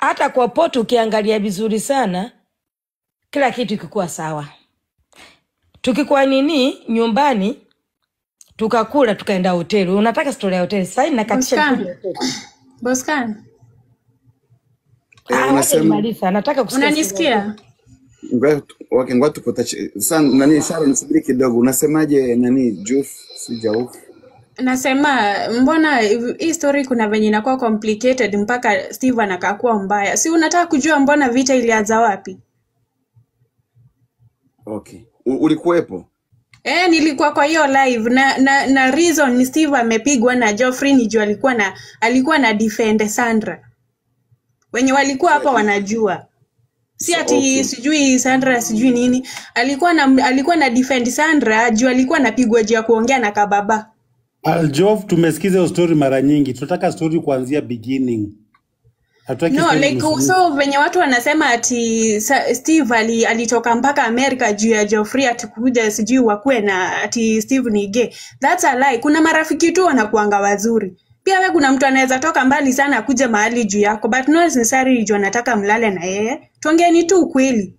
hata kwa poto ukiangalia vizuri sana, kila kitu kikuwa sawa. Tukikuwa nini nyumbani tukakula tukaenda hoteli, unataka stori ya hoteli sasa, nakatisha nikuja Boscan, hoteli. Boscan, Ah, Eh, wacha unasema nimaliza, nataka kusikia stori ya hoteli. unanisikia? ngoja tu- okay, ngoja tupata sasa nani Sharon, subiri kidogo. Unasemaje nani Juf si Jauf? Nasema mbona hivi- hii story kuna venye inakuwa complicated mpaka Steve anakakuwa mbaya. Si unataka kujua mbona vita ilianza wapi? Okay. U, ulikuwepo? Eh, nilikuwa kwa hiyo live na na, na reason ni Steve amepigwa na Geoffrey ni juu alikuwa na alikuwa na defend Sandra. Wenye walikuwa hapa wanajua. Si So, ati okay. sijui Sandra sijui nini. Alikuwa na alikuwa na defend Sandra juu alikuwa anapigwa juu ya kuongea na kababa. Aljov, tumesikiza hiyo story mara nyingi, tunataka story kuanzia beginning, hatutaki No, story like nusu nusu. so venye watu wanasema ati sa, Steve ali, alitoka mpaka Amerika juu ya Geoffrey ati kuja sijui wakuwe na ati Steve ni gay. That's a lie. Kuna marafiki tu wanakuanga wazuri. Pia we kuna mtu anaweza toka mbali sana akuja mahali juu yako but not necessarily juu anataka mlale na yeye. Tuongeeni tu ukweli.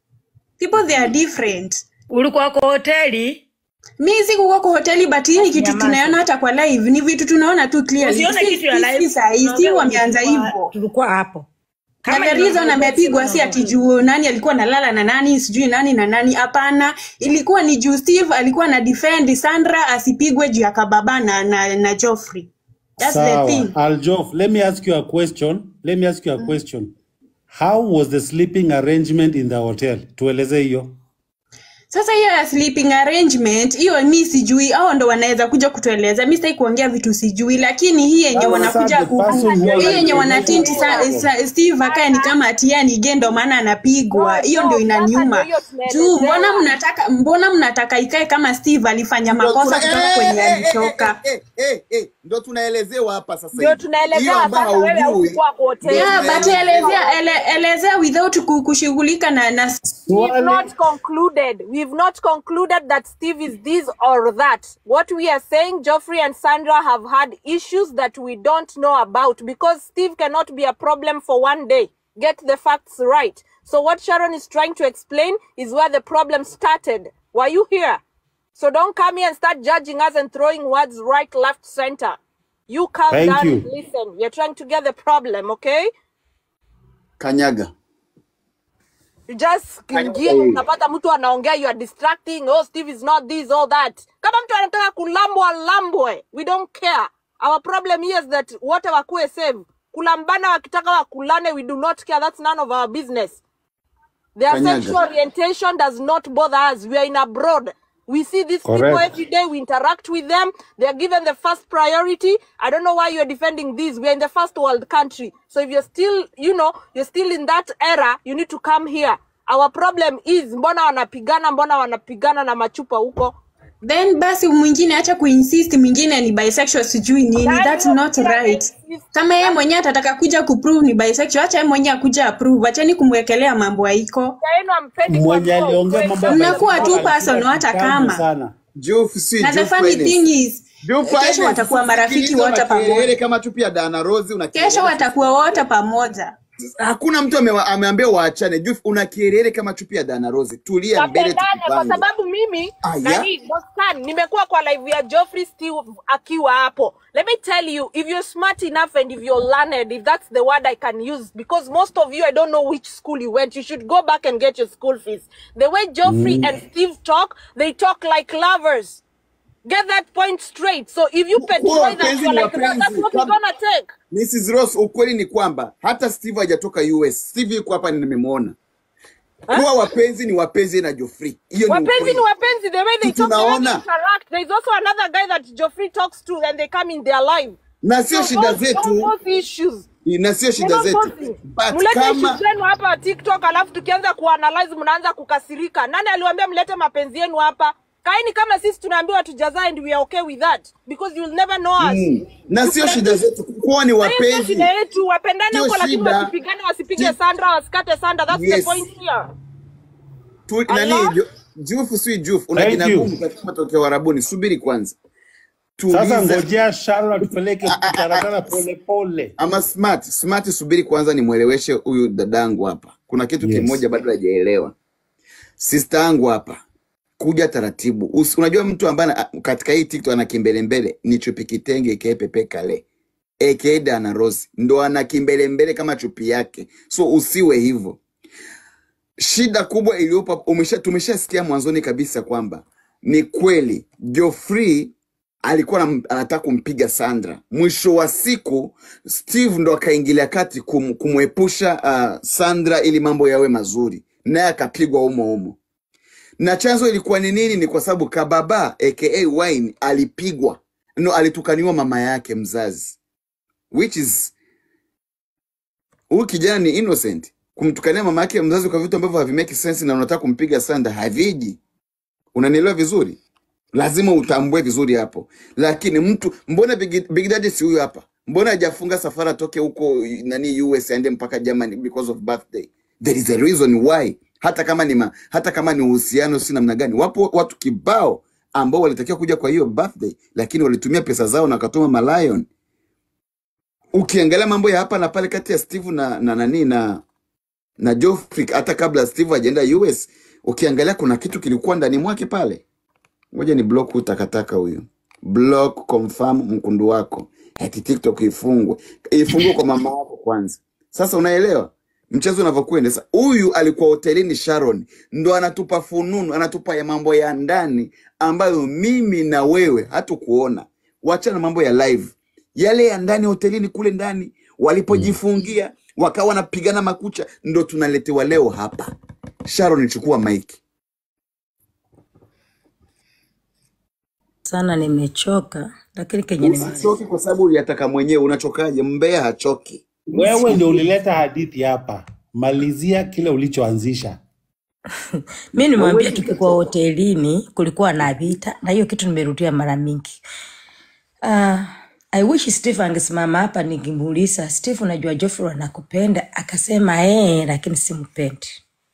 People they are different. Ulikuwa kwa hoteli, Mi sikukuwa kwa hoteli but hii ni basi kitu tunaona nyamaza. hata kwa live, ni vitu tunaona tu clearly. Usione Si kitu ya si si live, saa hii, si tunaongea wenye wameanza tulikuwa hivyo. tulikuwa hapo. na Kama the ni reason mambo ya boxing amepigwa si ati unaongea. juu nani alikuwa analala na nani sijui nani na nani hapana ilikuwa ni juu steve alikuwa na defend sandra asipigwe juu ya kababa na, na, na joffrey That's the Sawa. thing Aljov, let me ask you a question. Let me ask you a question. How was the sleeping arrangement in the hotel? Tueleze hiyo. sasa hiyo ya sleeping arrangement hiyo mi sijui hao ndo wanaweza kuja kutueleza mi sitaki kuongea vitu sijui lakini hii yenye Sasa wanakuja the ku person who hii yenye anatueleza wanatinti sa, sa, steve akae ni kama atia ni ge ndo maana anapigwa No, hiyo ndio no, sasa ndio inaniuma hiyo juu mbona tunaelezewa. mnataka mbona mnataka ikae kama steve alifanya Ndio makosa tuna kutoka eh, kwenye eh, eh, eh, alitoka eh, eh, eh, ndio tunaelezewa hapa sasa Ndio hivi. Hiyo tunaelezewa ambayo sasa, wewe haujui haukuwa kwa ndio hoteli. yeah but tunaelezewa. elezea ele, elezea without ku- kushughulika na, na We've Swali. not concluded. We've not concluded that Steve is this or that. What we are saying, Geoffrey and Sandra have had issues that we don't know about because Steve cannot be a problem for one day. Get the facts right. So what Sharon is trying to explain is where the problem started. Were you here? So don't come here and start judging us and throwing words right, left, center. You calm Thank down and you. listen. We're trying to get the problem, okay? Kanyaga. You just Kanyaga kiingia wewe. unapata mtu anaongea you are distracting oh steve is not this all that kama mtu anataka kulambwa lambwe we don't care our problem here is that wote wakuwe save kulambana wakitaka wakulane we do not care that's none of our business their Kanyaga. sexual orientation does not bother us we are in abroad we see these people Correct. every day we interact with them they are given the first priority i don't know why you're defending this we are in the first world country so if you're still you know you're still in that era you need to come here our problem is mbona wanapigana mbona wanapigana na machupa huko then basi mwingine acha kuinsist mwingine ni bisexual sijui nini Nani that's huyo not pia right ameinsist? kama yeye mwenyewe atataka kuja kuprove ni bisexual acha yeye mwenyewe akuja approve acheni kumwekelea mambo haiko yenu ampendi Mwenye kuambiwa aliongea ukweli mambo ya mnakuwa tu bisexual person alikuwa hata kitambo kama sana. Juf si na the Juf funny Finance. thing is Juf kesho Finance. watakuwa marafiki Sikiliza wote makelele pamoja kama tu pia Dana Rose una kesho kelele. watakuwa wote pamoja Hakuna mtu amewa- ameambia waachane. Juf una kelele kama chupi ya Dana Rose. Tulia mbele wapendane kwa tukipange. sababu mimi Aya. nani Boscan nimekuwa kwa live ya Geoffrey Steve akiwa hapo let me tell you if you're smart enough and if you're learned if that's the word I can use because most of you I don't know which school you went you should go back and get your school fees the way Geoffrey and Steve talk they talk like lovers get that point straight so if you Kuwa petrol that wapenzi you're ni like that, that's wapenzi. what we're Kama- gonna take Mrs. Ross, ukweli ni kwamba hata Steve hajatoka US. Steve yuko hapa nimemwona. Kuwa wapenzi ni wapenzi na Joffrey. Hiyo ni wapenzi ukweli. ni wapenzi the way they talk the way they Tunaona. interact there's also another guy that Geoffrey talks to and they come in their life Na sio So shida don't- don't zetu. force issues. Na sio shida Don't zetu. force. But Mlete kama issues zenu hapa TikTok alafu tukianza kuanalyze mnaanza kukasirika. Nani aliwaambia mlete mapenzi yenu hapa? Kaini kama sisi tunaambiwa tujazae and we are okay with that because you will never know us. Mm. Na sio Tupe- shida zetu. Kuwa ni Na hiyo sio wapenzi. shida yetu, wapendane Sio huko lakini shida. wasipigane, wasipige Ti- Sandra, wasikate Sandra. That's the Yes. point here. Tu, nani Allah. Jo- Juf si Juf. Una Thank jina you. gumu katika matokeo Arabuni. Subiri kwanza. Sasa tuulize ngojea Sharon atupeleke A- a- a- taratara a- pole pole. ama smart smart, subiri kwanza nimweleweshe huyu dadangu hapa. Kuna kitu Yes. kimoja bado hajaelewa. Sister yangu hapa, kuja taratibu. Usi, unajua mtu ambaye ana- katika hii TikTok ana kimbelembele ni chupi kitenge aka Pepe Kale aka Dana Rose, ndo ana kimbelembele kama chupi yake, so usiwe hivyo. Shida kubwa iliyopo umesha, tumeshasikia mwanzoni kabisa kwamba ni kweli Geoffrey alikuwa anam- anataka kumpiga Sandra. Mwisho wa siku Steve ndo akaingilia kati kum, kumwepusha uh, Sandra ili mambo yawe mazuri, naye akapigwa humo humo. Na chanzo ilikuwa ni nini? Ni kwa sababu Kababa aka Wine alipigwa, no, alitukaniwa mama yake mzazi, which is huyu kijana ni innocent. Kumtukania mama yake mzazi kwa vitu ambavyo havimeki sense na unataka kumpiga Sandra haviji. Unanielewa vizuri? lazima utambue vizuri hapo. Lakini mtu mbona Big, Big Daddy si huyu hapa? Mbona hajafunga safari atoke huko nani US aende mpaka Germany because of birthday? There is a reason why. Hata kama ni ma, hata kama ni uhusiano si namna gani, wapo watu kibao ambao walitakiwa kuja kwa hiyo birthday, lakini walitumia pesa zao na wakatuma malion. Ukiangalia mambo ya hapa na pale kati ya Steve na na nani na na Geoffrey, hata kabla Steve hajaenda US, ukiangalia kuna kitu kilikuwa ndani mwake pale. Ngoja ni block huyu takataka huyu. Block confirm mkundu wako. Eti TikTok ifungwe. Ifungwe kwa mama yako kwanza. Sasa unaelewa mchezo unavyokwenda. Sasa huyu alikuwa hotelini Sharon, ndo anatupa fununu, anatupa ya mambo ya ndani ambayo mimi na wewe hatukuona. Wachana mambo ya live, yale ya ndani hotelini kule ndani walipojifungia wakawa wanapigana makucha, ndo tunaletewa leo hapa. Sharon, chukua mic. sana nimechoka, lakini kenye nime Usichoke kwa sababu uliyataka mwenyewe. Unachokaje? Mbea hachoki. Wewe ndio ulileta hadithi hapa, malizia kile ulichoanzisha. mi nimwambia Hauwezi tukikuwa hotelini kulikuwa na vita, na hiyo kitu nimerudia mara mingi. Uh, I wish Steve angesimama hapa ningemuuliza Steve, unajua Geoffrey anakupenda, akasema eh, lakini simpendi.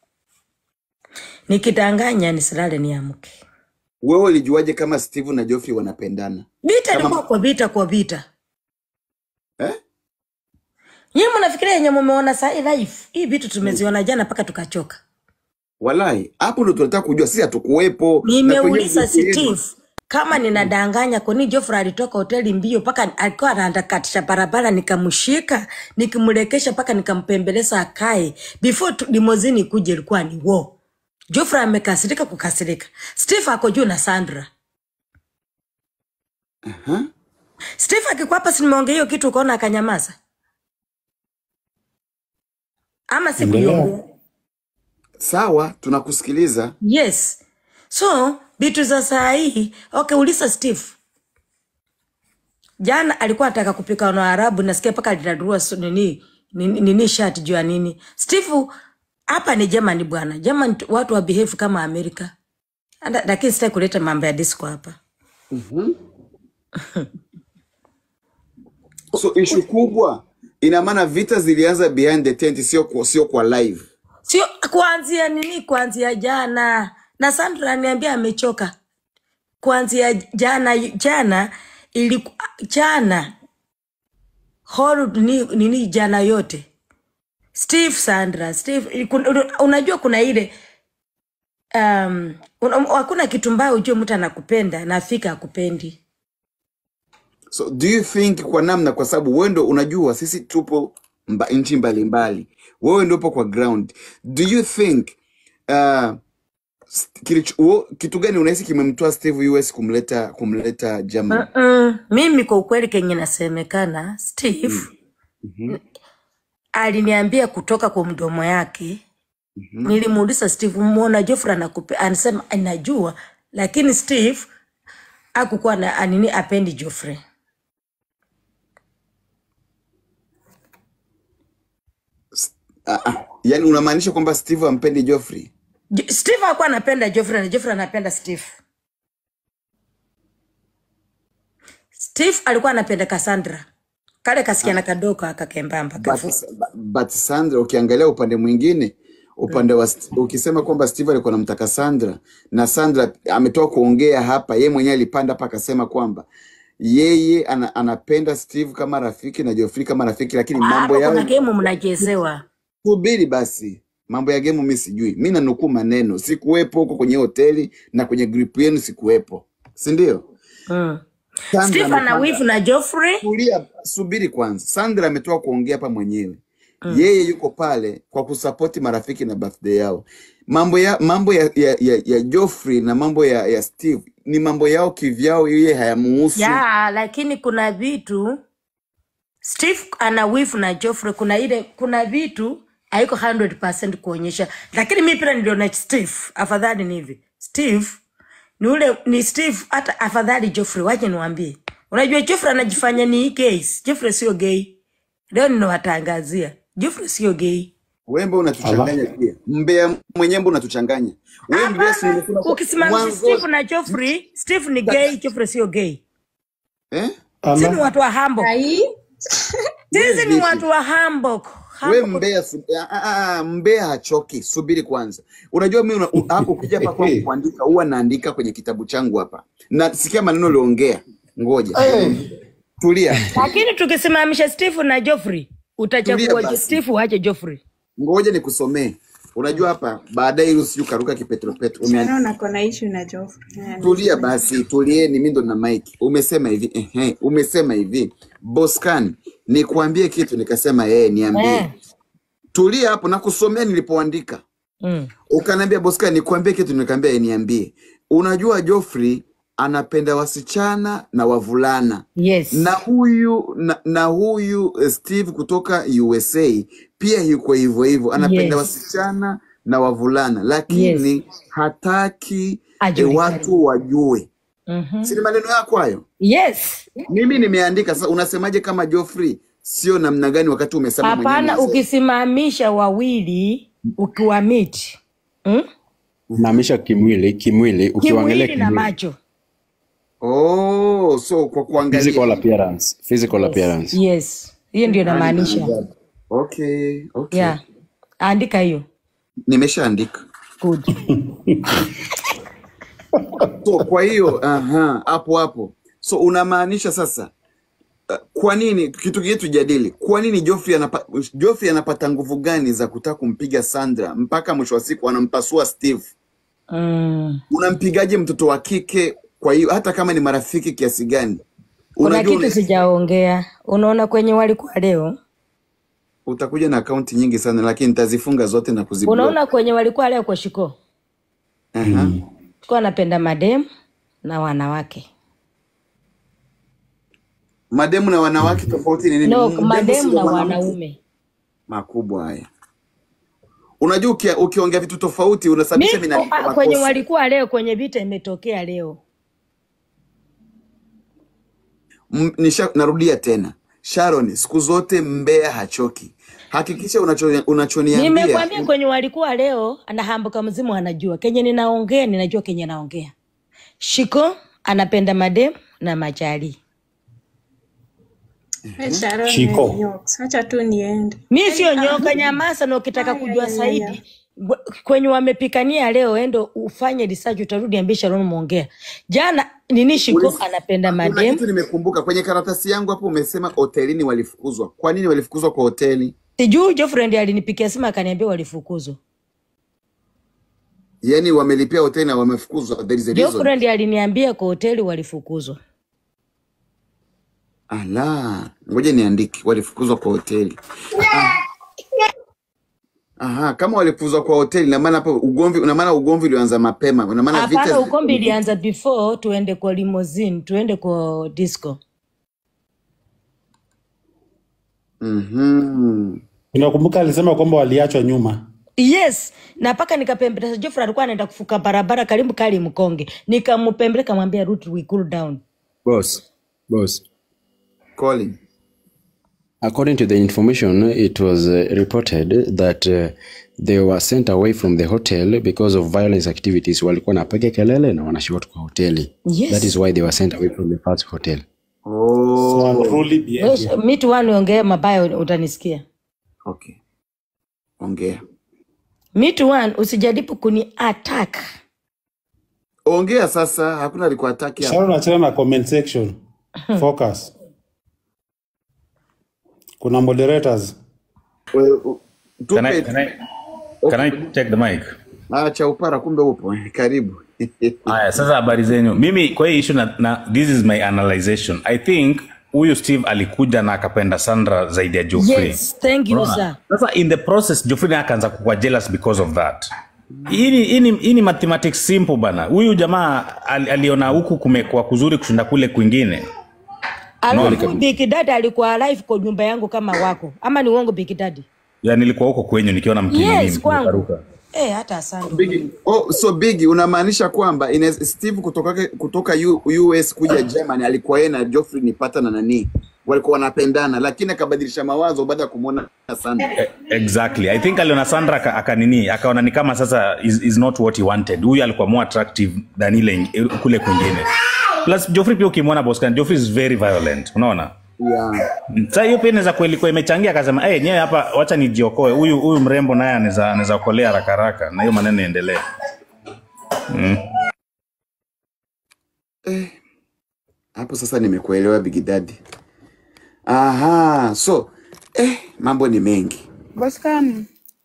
Nikidanganya nisilale niamke. Wewe ulijuaje kama Steve na Geoffrey wanapendana? Vita ilikuwa Kama kwa vita kwa vita. eh? Nyinyi mnafikiria yenye mumeona saa hii live? Hii vitu tumeziona jana mpaka tukachoka. Walai, hapo ndo tunataka kujua, sisi hatukuwepo na kwenye Nimeuliza grupu yenu. Steve kama ninadanganya, kwani Geoffrey alitoka hoteli mbio mpaka alikuwa anatakatisha barabara, nikamshika nikimrekesha mpaka nikampembeleza akae before tu- limozini kuja, ilikuwa ni wo. Geoffrey amekasirika kukasirika, Steve ako juu na Sandra. Aha. Steve akikuwa hapa, si nimeongea hiyo kitu ukaona akanyamaza, ama Endelea. sikuiongea? Sawa, tunakusikiliza. Yes. So vitu za saa hii, okay, uliza Steve. Jana alikuwa anataka kupika na Arabu, nasikia mpaka linadurua so- nini nini, nini shati juu ya nini. Steve, hapa ni Germany bwana. Germany tu- watu wa behave kama Amerika. Anda- Lakini sitaki kuleta mambo ya disco hapa. Mhm. So ishu kubwa ina maana vita zilianza behind the tent, sio kwa, sio kwa live. Sio kuanzia nini, kuanzia jana. Na Sandra ananiambia amechoka. Kuanzia jana jana iliku, jana whole ni, nini jana yote Steve Sandra Steve kun- unajua kuna ile um, un- hakuna kitu mbaya ujue mtu anakupenda na afika akupendi So do you think kwa namna, kwa sababu wewe ndo unajua sisi tupo mba, nchi mbalimbali, wewe ndo upo kwa ground. Do you think uh, st- kilicho, wo- kitu gani unahisi kimemtoa Steve US kumleta kumleta Germany? Mm-mm. mimi kwa ukweli kenye nasemekana Steve Mhm. aliniambia kutoka kwa mdomo yake nilimuuliza Steve muona Geoffrey anakupe anasema anajua lakini Steve akukuwa na anini apendi Geoffrey Ah, ah. Yaani unamaanisha kwamba Steve ampendi Geoffrey? Jo- Steve hakuwa anapenda Geoffrey na Geoffrey anapenda Steve. Steve alikuwa anapenda Cassandra. Kale kasikiana kadogo akakembamba But, kafu. but Sandra ukiangalia upande mwingine upande wa St- ukisema kwamba Steve alikuwa anamtaka Sandra na Sandra ametoka kuongea hapa, yeye mwenyewe alipanda hapa akasema kwamba yeye ana, anapenda Steve kama rafiki na Geoffrey kama rafiki, lakini mambo hapo kuna yao gemu mnachezewa. subiri basi, mambo ya gemu mi sijui, mi nanukuu maneno, sikuwepo huko kwenye hoteli na kwenye group yenu sikuwepo, si ndio? Mm. Sandra Steve ana amepanda wivu na Geoffrey. Tulia, subiri kwanza. Sandra ametoka kuongea hapa mwenyewe, Mm. yeye yuko pale kwa kusapoti marafiki na birthday yao. Mambo ya mambo ya, ya, ya, ya Geoffrey na mambo ya, ya Steve ni mambo yao kivyao, yeye hayamuhusu. Ya, lakini kuna vitu Steve ana wivu na Geoffrey, kuna ile kuna vitu haiko 100% kuonyesha, lakini mi pia niliona Steve afadhali ni hivi. Steve ni ule ni Steve, hata afadhali Geoffrey. Wache niwaambie, unajua Geoffrey anajifanya ni gay. Geoffrey sio gay. Leo ninawatangazia Geoffrey sio gay. Wembe Ala. unatuchanganya pia, mbea mwenyewe mbona unatuchanganya wewe? Mbea si Hapana, nimesema kwa ukisimamisha mwanzo Steve na Geoffrey, Steve ni gay, Geoffrey sio gay. eh? Sisi ni Ala. watu wa Hamburg. Ai, Wewe Sisi ni vipi? watu wa Hamburg. We Hamburg. mbea su, ah, ah, ah, mbea hachoki, subiri kwanza. Unajua mimi una- u- hapo ukija hapa kwangu kuandika, huwa naandika kwenye kitabu changu hapa, na sikia maneno uliongea. Ngoja tulia, lakini tukisimamisha Steve na Geoffrey tulia utachagua basi, Steve uache Geoffrey. ngoja nikusomee. Unajua hapa baadaye, ili usije ukaruka kipetropetro. Ume, Sharon ako na issue na Geoffrey. Haya, tulia niseme. basi, tulieni, mimi ndo na mic. Umesema hivi ehe, umesema hivi Boscan, nikuambie kitu, nikasema yeye niambie. Eh. Tulia hapo, nakusomea nilipoandika. Mm. Ukaniambia Boscan, nikuambie kitu, nikaambia yeye niambie. Unajua Geoffrey anapenda wasichana na wavulana na Yes. huyu na, na huyu eh, Steve kutoka USA pia yuko hivyo hivyo, anapenda Yes. wasichana na wavulana, lakini Yes. hataki e, Ajulikane. watu wajue. Mhm. Si ni maneno yako hayo? Yes. Mimi nimeandika. Sasa unasemaje kama Geoffrey sio namna gani, wakati umesema mwenyewe Hapana, mwanzo? ukisimamisha wawili ukiwa meet mm? Unahamisha kimwili kimwili, ukiwaangalia kimwili na kimwili, macho Oh, so kwa kuangalia physical appearance, physical yes. appearance. Yes, hiyo ndio Nani inamaanisha. maajabu. Okay, okay. Yeah, andika hiyo. Nimeshaandika. Good. So kwa hiyo aha, hapo hapo. So unamaanisha sasa uh, kwa nini kitu kingine tujadili, kwa nini Geoffrey anapa, Geoffrey anapata nguvu gani za kutaka kumpiga Sandra mpaka mwisho wa siku anampasua Steve? Mm. Unampigaje mtoto wa kike? Kwa hiyo hata kama ni marafiki kiasi gani, Kuna unajua kitu una, sijaongea. Unaona kwenye walikuwa leo, utakuja na akaunti nyingi sana, lakini nitazifunga zote na kuziblock. unaona kwenye walikuwa leo kwa shiko, Aha. tulikuwa anapenda madem na wanawake Mademu na wanawake tofauti ni nini? no, Mdemu madem sio na mwanamke. wanaume. Makubwa haya. Unajua uki, ukiongea vitu tofauti Mi, unasababisha mimi naandika ah, kwenye makosa. walikuwa leo kwenye vita imetokea leo. M- nisha, narudia tena Sharon, siku zote mbea hachoki. Hakikisha unacho, unachoniambia Nimekwambia kwenye walikuwa leo, anahambuka mzimu, anajua kenye ninaongea, ninajua kenye naongea. Shiko anapenda madem na majali. Eh, Sharon, wewe Shiko. nyoka. Acha tu niende. Mi sio nyoka nyamasa, na ukitaka Aya, kujua aya, zaidi aya. gwe- kwenye wamepikania leo, endo ufanye research, utarudi ambie Sharon muongea jana nini. Shiko Ulis- anapenda kuna madem. kitu nimekumbuka kwenye karatasi yangu hapo, umesema hotelini walifukuzwa. Kwa nini walifukuzwa kwa hoteli? Sijui Jofriend alinipikia simu akaniambia walifukuzwa. Yaani wamelipia hoteli na wamefukuzwa, there is a reason. Jofriend aliniambia kwa hoteli walifukuzwa. Ala, ngoja niandike, walifukuzwa kwa hoteli. Ah, aha, kama walifukuzwa kwa hoteli, na maana hapo ugomvi, na maana ugomvi ulianza mapema, na maana vita Hapana, zi- ukombi ilianza before tuende kwa limousine, tuende kwa disco. Mhm. Unakumbuka alisema kwamba waliachwa nyuma. Yes, na mpaka nikapembeleza Jofrey alikuwa anaenda kufuka barabara karibu kali mkonge. Nikampembeleka kamwambia route we cool down. Boss, boss. Colin. According to the information, it was uh, reported that uh, they were sent away from the hotel because of violence activities. Walikuwa napiga kelele na wanashot kwa hoteli. That is Yes. why they were sent away from the first hotel. So Oh, unruly Wewe behavior. mi tu wani ongea mabaya utanisikia. okay. Ongea. Mi tu wani usijaribu kuni attack. Ongea sasa, hakuna alikuwa ataki hapa. Sharon achana na comment section. Focus. Kuna moderators. We- u- Can I, tupe can I, can I check the mic? ah, cha upara, kumbe upo karibu. Aya, sasa habari zenyu. Mimi kwa hii issue na, na this is my analyzation. I think huyu Steve alikuja na akapenda Sandra zaidi ya Geoffrey. Yes, thank you, Unaona? sir. Sasa in the process Geoffrey naye akaanza kuwa jealous because of that. Hii ni- hii ni hii ni mathematics simple bana. Huyu jamaa ali, aliona huku kumekuwa kuzuri kushinda kule kwingine. Alafu Big Daddy alikuwa alive kwa nyumba yangu kama wako, ama ni uongo Big Daddy? Ya nilikuwa huko kwenyu nikiona mkinini Yes, kwangu. mkirukaruka. Eh, hata asante. Bigi, oh, so Bigi unamaanisha kwamba ina, Steve kutoka kutoka U, US kuja Germany alikuwa yeye na Geoffrey ni pata na nani walikuwa wanapendana, lakini akabadilisha mawazo baada ya kumwona Sandra. Eh, exactly i think aliona sandra aka- akanini akaona ni kama sasa is, is not what he wanted huyu alikuwa more attractive than ile ing- kule kwingine plus joffrey pia ukimwona boscan joffrey is very violent unaona Yeah. sa hiyo pia inaweza kweli kuwa imechangia akasema hey, nyewe hapa wacha nijiokoe huyu huyu mrembo naye anaweza anaweza okolea haraka haraka na hiyo maneno iendelee mm. Eh, hapo sasa nimekuelewa Big Daddy. Aha, so eh, mambo ni mengi. Boscan,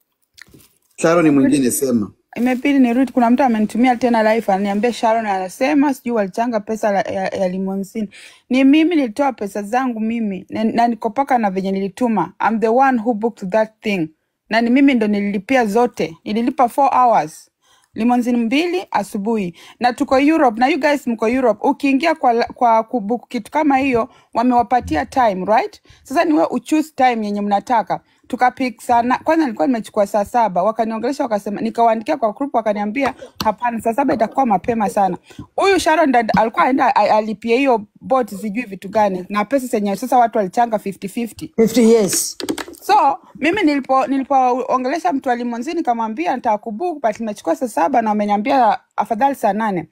Sharon mwingine sema. imebidi nirudi. Kuna mtu amenitumia tena live ananiambia Sharon anasema sijui walichanga pesa la, ya, ya limonsini. Ni mimi nilitoa pesa zangu mimi na, na nikopaka na venye nilituma. I'm the one who booked that thing, na ni mimi ndo nililipia zote, nililipa 4 hours limonzini mbili asubuhi na tuko Europe na you guys mko Europe. Ukiingia kwa, kwa kubook kitu kama hiyo wamewapatia time right. Sasa niwe uchoose time yenye mnataka tukapik sana. Kwanza nilikuwa nimechukua saa saba, wakaniongelesha wakasema, nikawaandikia kwa group, wakaniambia hapana, saa saba itakuwa mapema sana. Huyu Sharon dad alikuwa aenda a- alipie hiyo bot sijui vitu gani na pesa zenye sasa watu walichanga 50-50 50 years. so mimi nilipo nilipoongelesha mtu wa limonzi nikamwambia nitaka kubook but nimechukua saa saba na wameniambia afadhali saa nane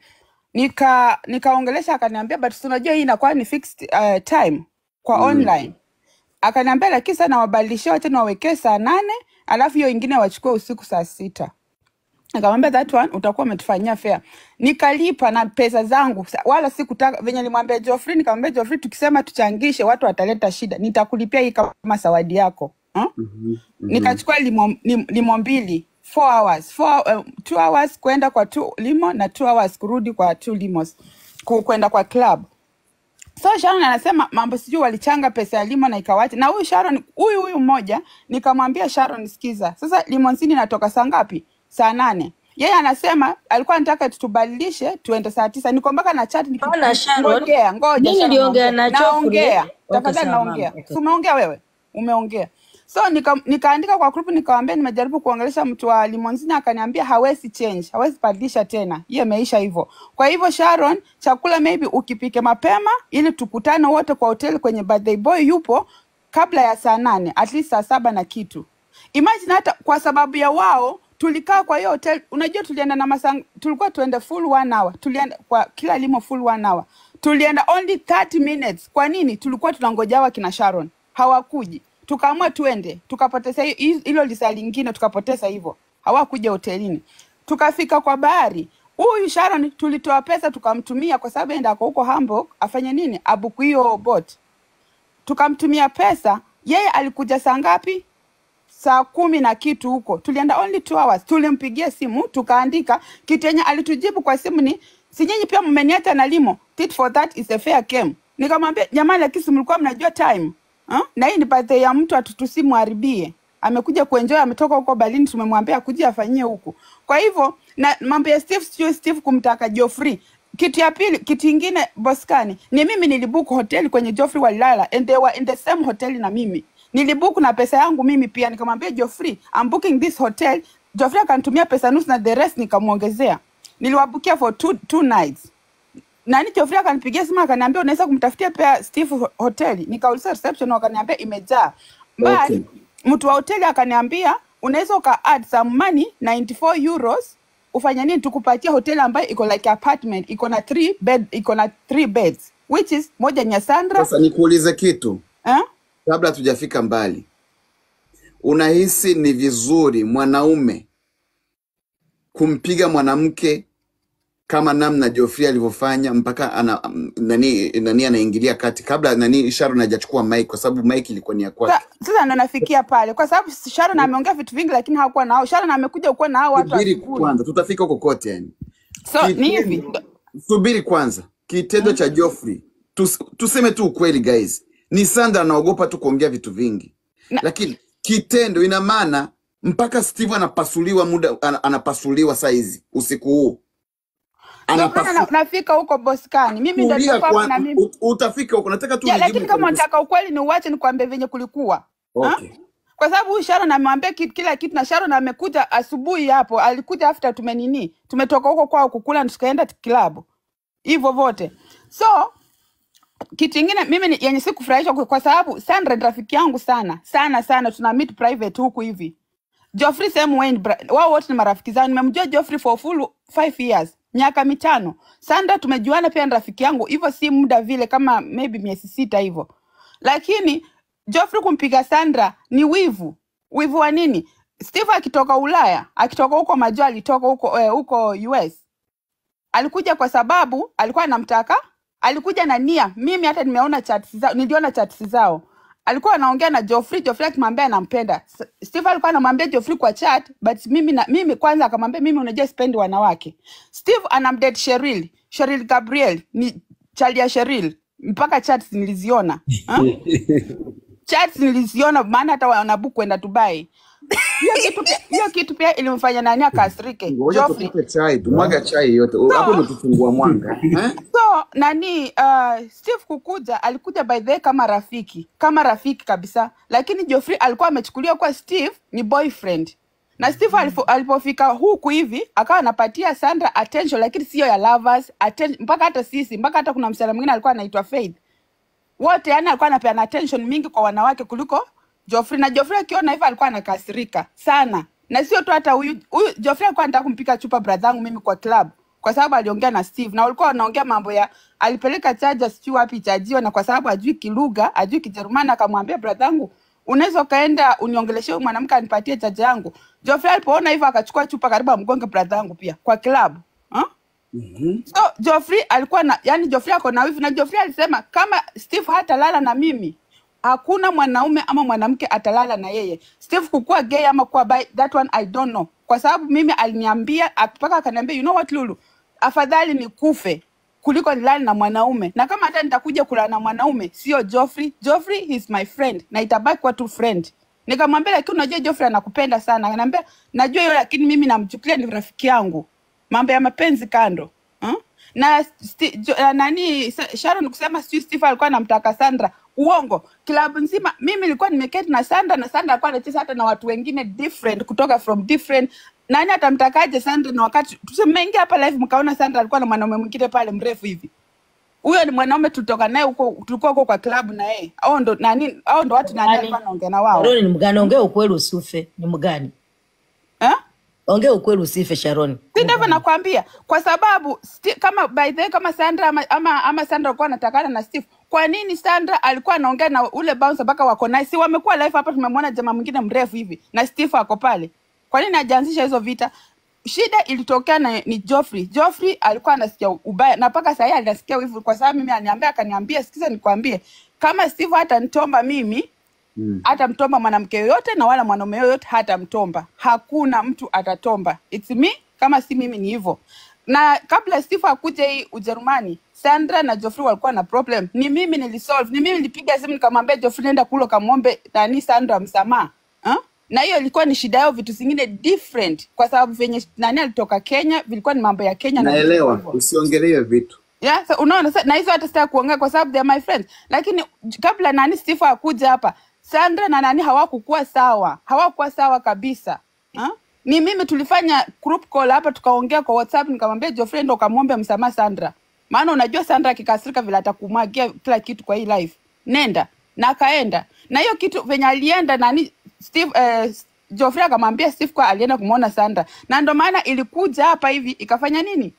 nika nikaongelesha akaniambia but si unajua hii inakuwa ni fixed uh, time kwa online akaniambia lakini sana wabadilishie tena wawekee saa nane alafu hiyo ingine wachukue usiku saa sita nikamwambia that one utakuwa umetufanyia fair nikalipa na pesa zangu Sa- wala sikutaka venye nilimwambia Geoffrey nikamwambia Geoffrey tukisema tuchangishe watu wataleta shida nitakulipia hii kama zawadi yako huh? nikachukua limo, lim- limo mbili four hours four, uh, two hours kwenda kwa two limo na two hours kurudi kwa two limos ku- kwenda kwa club so Sharon anasema mambo sijui walichanga pesa ya limo na ikawacha na huyu Sharon huyu huyu mmoja nikamwambia Sharon sikiza sasa limonsini inatoka saa ngapi saa nane yeye anasema alikuwa anataka tutubadilishe tuende saa tisa niko mpaka na chat niki- Ona Sharon, ngojea ngoja mimi Sharon, niliongea naongea. na Geoffrey. naongea Okay, tafadhali sawa, naongea mama, okay. si umeongea wewe umeongea so nika, nikaandika kwa group nikawambia nimejaribu kuongelesha mtu wa limonzini akaniambia hawezi change hawezi badilisha tena hiyo imeisha hivyo kwa hivyo sharon chakula maybe ukipike mapema ili tukutane wote kwa hoteli kwenye birthday boy yupo kabla ya saa nane at least saa saba na kitu imagine hata kwa sababu ya wao tulikaa kwa hiyo hotel unajua tulienda na masang tulikuwa tuende full one hour tulienda kwa kila limo full one hour tulienda only 30 minutes kwa nini tulikuwa tunangojawa kina sharon hawakuji tukaamua tuende tukapoteza hiyo- hi- hilo lisa lingine tukapoteza hivyo hawakuja hotelini tukafika kwa bahari huyu sharon tulitoa pesa tukamtumia kwa sababu enda ako huko hamburg afanye nini abuku hiyo bot tukamtumia pesa yeye alikuja saa ngapi saa kumi na kitu huko tulienda only two hours tulimpigia simu tukaandika kitu yenye alitujibu kwa simu ni si nyinyi pia mmeniacha na limo tit for that is a fair game nikamwambia jamani lakini si mlikuwa mnajua time ha? na hii ni birthday ya mtu atutusimuharibie amekuja kuenjoy ametoka huko Berlin tumemwambia akuje afanyie huku kwa hivyo na mambo ya Steve sio Steve kumtaka Geoffrey kitu ya pili kitu ingine boskani ni mimi nilibook hoteli kwenye Geoffrey walilala and they were in the same hotel na mimi nilibook na pesa yangu mimi pia nikamwambia Geoffrey I'm booking this hotel Geoffrey akanitumia pesa nusu na the rest nikamwongezea niliwabukia for two, two nights nani Geoffrey akanipigia simu akaniambia unaweza kumtafutia pia Steve ho- hoteli nikauliza reception wakaniambia imejaa but Okay. mtu wa hoteli akaniambia unaweza uka add some money 94 euros ufanye nini tukupatie hoteli ambayo iko like apartment iko na three bed iko na three beds which is moja ni ya Sandra Sasa nikuulize kitu eh? kabla hatujafika mbali, unahisi ni vizuri mwanaume kumpiga mwanamke kama namna Geoffrey alivyofanya mpaka ana m- nani nani anaingilia kati kabla nani Sharon hajachukua mic kwa sababu mic ilikuwa ni ya Sa- kwake. Sasa ndo nafikia pale, kwa sababu Sharon ameongea vitu vingi, lakini hakuwa nao. Sharon amekuja kuwa na hao watu Subiri asubuhi, kwanza, tutafika huko kote yani. so ni hivi Kitendo, ndo- subiri kwanza, kitendo cha Geoffrey tus, tuseme tu ukweli guys, ni Sandra anaogopa tu kuongea vitu vingi, na, lakini kitendo ina maana mpaka Steve anapasuliwa muda ana- anapasuliwa saa hizi usiku huu ndo maana anapasu na, nafika huko Boskani, mimi ndo tulia nitakuwa hapo na kwa, mimi ut- utafika huko, nataka tu ya, nijibu lakini kama kwenye kus- unataka ukweli ni uache nikwambie venye kulikuwa ha? okay. kwa sababu huyu Sharon amewambia ki- kila kitu, na Sharon amekuja asubuhi hapo, alikuja after tumenini, tumetoka huko kwao kukula, na tukaenda kilabu hivyo vote. So kitu ingine mimi ni, yenye sikufurahishwa kwa kwa sababu Sandra ni rafiki yangu sana sana sana, tuna meet private huku hivi. Geoffrey same Wayne, bra- wao wote ni marafiki zangu. Nimemjua Geoffrey for full five years, miaka mitano. Sandra tumejuana pia ni rafiki yangu, hivyo si muda vile, kama maybe miezi sita hivyo, lakini Geoffrey kumpiga Sandra ni wivu. Wivu wa nini? Steve akitoka Ulaya, akitoka huko majua, alitoka huko eh, huko US alikuja kwa sababu alikuwa anamtaka, alikuja na nia. Mimi hata nimeona chats zao, niliona chats zao. Alikuwa anaongea na Geoffrey, Geoffrey akimwambia anampenda. S- Steve alikuwa anamwambia Geoffrey kwa chat, but mimi na mimi kwanza akamwambia mimi unajua sipendi wanawake. Steve anamdate Cheryl, Cheryl Gabriel ni chali ya Cheryl. Mpaka chats niliziona. Ha? Chats niliziona maana hata wanabuku kwenda Dubai. Hiyo kitu pia, hiyo kitu pia ilimfanya nani akasirike. Ngoja Geoffrey tupate chai, tumwaga chai yote U- hapo, so umetufungua mwanga eh? so nani uh, steve kukuja alikuja by the way kama rafiki kama rafiki kabisa lakini Geoffrey alikuwa amechukuliwa kuwa steve ni boyfriend na steve alipo, alipofika huku hivi akawa anapatia sandra attention lakini sio ya lovers atten, mpaka hata sisi mpaka hata kuna msichana mwingine alikuwa anaitwa faith wote yani alikuwa anapeana attention mingi kwa wanawake kuliko Geoffrey na Geoffrey akiona hivyo alikuwa anakasirika sana, na sio tu hata huyu huyu Geoffrey alikuwa anataka kumpika chupa brother yangu mimi kwa club kwa sababu aliongea na Steve na walikuwa wanaongea mambo ya alipeleka chaja sijui wapi chajiwa, na kwa sababu ajui kilugha ajui Kijerumani, akamwambia brother yangu unaweza ukaenda uniongeleshe huyu mwanamke anipatie chaja yangu. Geoffrey alipoona hivyo akachukua chupa karibu amgonge brother yangu pia kwa club huh? So Geoffrey alikuwa na yani, Geoffrey ako na wivu na Geoffrey alisema kama Steve hatalala na mimi hakuna mwanaume ama mwanamke atalala na yeye. Steve kukuwa gay ama kuwa bi, that one I don't know, kwa sababu mimi aliniambia mpaka akaniambia, you know what Lulu, afadhali nikufe kuliko nilale na mwanaume, na kama hata nitakuja kulala na mwanaume sio Geoffrey. Geoffrey is my friend na itabaki kuwa tu friend. Nikamwambia, lakini unajua Geoffrey anakupenda sana. Akaniambia, najua hiyo, lakini mimi namchukulia ni rafiki yangu mambo ya mapenzi kando huh? na sti, jo, uh, nani Sa- Sharon kusema sijui Steve alikuwa anamtaka Sandra, uongo. Klabu nzima mimi nilikuwa nimeketi na Sandra na Sandra alikuwa anacheza hata na watu wengine different kutoka from different. Nani atamtakaje Sandra? Na wakati tumeingia hapa live mkaona Sandra alikuwa na mwanaume mwingine pale mrefu hivi huyo ni mwanaume tulitoka naye huko, tulikuwa huko kwa klabu na yeye. Hao ndo nani, hao ndo watu nani Mgani? alikuwa anaongea na wao Sharoni ni mgani? Ongea ukweli usife. Ni mgani? eh? Ongea ukweli usife, Sharoni. si ndivyo nakwambia, kwa sababu sti, kama by the way, kama Sandra ama, ama, ama Sandra alikuwa anatakana na Steve, kwa nini Sandra alikuwa anaongea na ule bouncer mpaka wako naye? Si wamekuwa live hapa, tumemwona jamaa mwingine mrefu hivi na Steve ako pale. Kwa nini hajaanzisha hizo vita? Shida ilitokea na ni Geoffrey. Geoffrey alikuwa anasikia ubaya na mpaka sasa anasikia wivu, kwa sababu mimi aniambia, akaniambia, sikiza nikwambie, kama Steve hatanitomba mimi Mm. hatamtomba mwanamke yoyote na wala mwanaume yoyote hatamtomba. Hakuna mtu atatomba. It's me, kama si mimi ni hivyo. Na kabla Steve akuje hii Ujerumani, Sandra na Geoffrey walikuwa na problem. Ni mimi nilisolve. Ni mimi nilipiga simu nikamwambia Geoffrey nenda kulo kamwombe nani Sandra msamaha. Ha? Na hiyo ilikuwa ni shida yao, vitu zingine different, kwa sababu venye nani alitoka Kenya vilikuwa ni mambo ya Kenya na vitu Naelewa, hivyo. usiongelee hiyo vitu. Yeah, so unaona sa- na hizo hata sitaki kuongea kwa sababu they are my friends, lakini j- kabla nani Steve akuja hapa, Sandra na nani hawakukuwa sawa, hawakuwa sawa kabisa ha? Ni mimi tulifanya group call hapa tukaongea kwa WhatsApp, nikamwambia Geoffrey ndo kamwombe msamaha Sandra, maana unajua Sandra akikasirika vile atakumwagia kila kitu kwa hii life, nenda na akaenda na hiyo kitu venye alienda nani Steve eh, Geoffrey akamwambia Steve kwa alienda kumwona Sandra, na ndo maana ilikuja hapa hivi ikafanya nini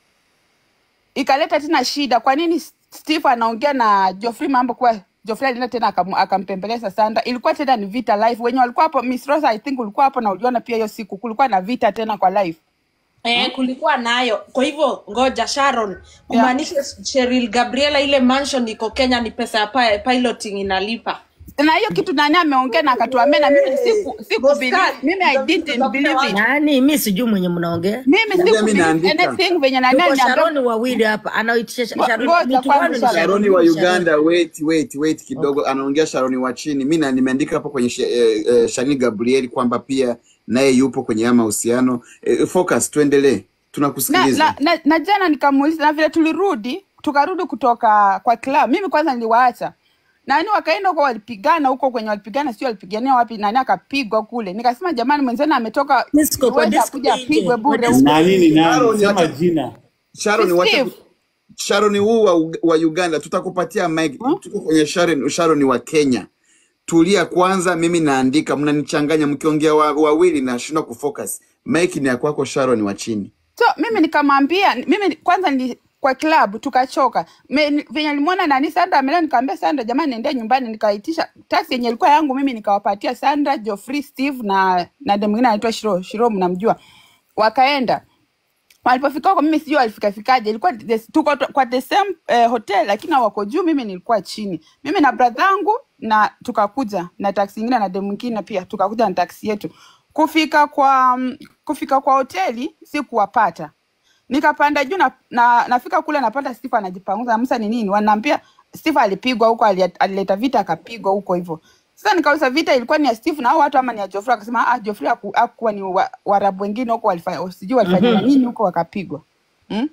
ikaleta tena shida. Kwa nini Steve anaongea na Geoffrey mambo kwa Geoffrey alienda tena akam- akampembeleza Sandra, ilikuwa tena ni vita live. Wenye walikuwa hapo, Miss Rosa I think ulikuwa hapo na uliona pia hiyo siku kulikuwa na vita tena kwa live Eh, kulikuwa nayo. Kwa hivyo ngoja Sharon, yeah. kumaanisha Cheryl Gabriela ile mansion iko Kenya ni pesa ya pi- piloting inalipa. na hiyo kitu nani ameongea na akatuambia na mimi siku siku believe Boscan, mimi I didn't utafute believe wapi? it nani mi sijui mwenye mnaongea mimi Niambia siku mi believe naandika. anything venye nani tuko aliniambia sharoni wawili hapa anaitisha Ngo- sharoni ngoja mtu wanu kwanza ni Sharon Sharoni sharoni wa ni sharoni Uganda, wait wait wait kidogo, anaongea Sharoni wa chini. Mi na- nimeandika hapo kwenye she- eh, eh, Sharoni Gabriel kwamba pia naye yupo kwenye haya mahusiano. Eh, focus, tuendelee, na, tunakusikiliza. na, na, na jana nikamuuliza na vile tulirudi tukarudi kutoka kwa club mimi kwanza niliwaacha nani wakaenda huko walipigana huko kwenye walipigana sio walipigania wapi nani akapigwa kule nikasema jamani mwenzenu ametoka disco kwa uweza disco kuja nje apigwe kwa bure disco huko nani ni nani Sharon, sema wacha jina Sharon, si wacha Steve ku- Sharon huu wa, Ug- wa Uganda tutakupatia mic. hmm? Tuko kwenye Sharon, Sharon wa Kenya. Tulia kwanza, mimi naandika, mnanichanganya mkiongea wa- wawili, nashindwa kufocus. Mic ni ya kwako Sharon wa chini. so mimi nikamwambia mimi kwanza ni kwa club tukachoka Me- ni- venye nilimwona nani Sandra amelea nikamwambia Sandra jamani niendea nyumbani nikaitisha taxi yenye ilikuwa yangu mimi nikawapatia Sandra Geoffrey Steve na na dem mwingine anaitwa Shiro Shiro mnamjua wakaenda walipofika huko mimi sijui walifikafikaje ilikuwa the, tuko to- kwa the same eh, hotel lakini wako juu mimi nilikuwa chini mimi na bradhangu na tukakuja na taksi ingine na dem mwingine pia tukakuja na taksi yetu kufika kwa mm, kufika kwa hoteli sikuwapata nikapanda juu na, na, nafika kule napata Steve anajipanguza Musa ni nini wanaambia Steve alipigwa huko ali- alileta vita akapigwa huko hivyo sasa nikauliza vita ilikuwa ni ya Steve na hao watu ama ni ya Geoffrey akasema ah Geoffrey haku- hakuwa ni wa- Waarabu wengine huko walifanya sijui walifanya Mhm. nini huko wakapigwa mm?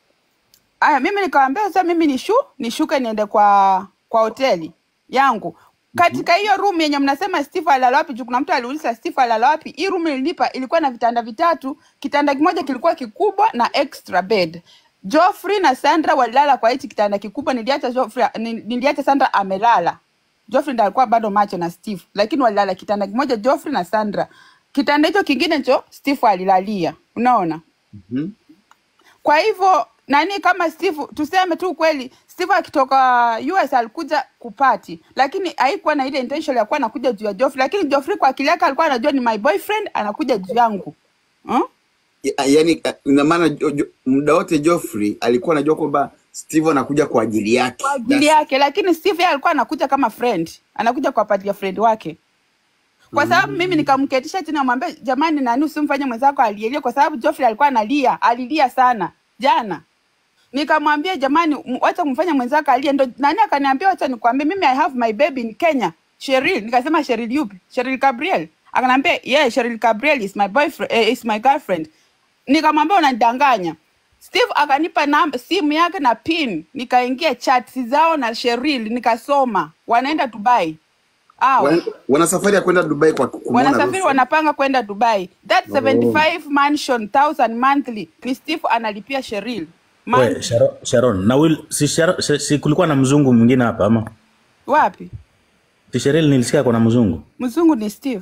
Aya, mimi nikamwambia sasa mimi nishu nishuke niende kwa kwa hoteli yangu. Katika hiyo room yenye mnasema Steve alala wapi, juu kuna mtu aliuliza Steve alala wapi. Hii room nililipa ilikuwa na vitanda vitatu, kitanda kimoja kilikuwa kikubwa na extra bed. Geoffrey na Sandra walilala kwa hichi kitanda kikubwa, niliacha Geoffrey, ni- niliacha Sandra amelala. Geoffrey ndiye alikuwa bado macho na Steve, lakini walilala kitanda kimoja Geoffrey na Sandra. Kitanda hicho kingine cho Steve alilalia. Unaona? Mhm. Kwa hivyo nani kama Steve, tuseme tu kweli, Steve akitoka US alikuja kupati, lakini haikuwa na ile intention ya kuwa anakuja juu ya Geoffrey, lakini Geoffrey kwa akili yake alikuwa anajua ni my boyfriend, anakuja juu yangu hmm? Ya- yaani eh, ina maana jo- jo- muda wote Geoffrey alikuwa anajua kwamba Steve anakuja kwa ajili yake. kwa ajili That's yake, lakini Steve yeye alikuwa anakuja kama friend, anakuja kuwapatia friend wake kwa sababu mimi nikamketisha chini namwambia jamani nani usimfanye mwenzako alielie kwa sababu Geoffrey alikuwa analia alilia sana jana nikamwambia jamani m- wacha kumfanya mwenzako alie ndo nani akaniambia wacha nikwambie mimi i have my baby in Kenya Cheryl nikasema Cheryl yupi Cheryl Gabriel akaniambia yeah Cheryl Gabriel is my boyfriend eh, is my girlfriend nikamwambia unanidanganya Steve akanipa namba simu yake na pin nikaingia chats zao na Cheryl nikasoma wanaenda Dubai hao wana, wana safari ya kwenda Dubai kwa kumwona wanasafiri Rosa. wanapanga kwenda Dubai. That Oh. 75 mansion 1000 monthly ni Steve analipia Cheryl We, monthly. Sharon, Sharon na Will, si, Sharon, si, si kulikuwa na mzungu mwingine hapa ama Wapi? si Cheryl nilisikia kuna mzungu Mzungu ni Steve.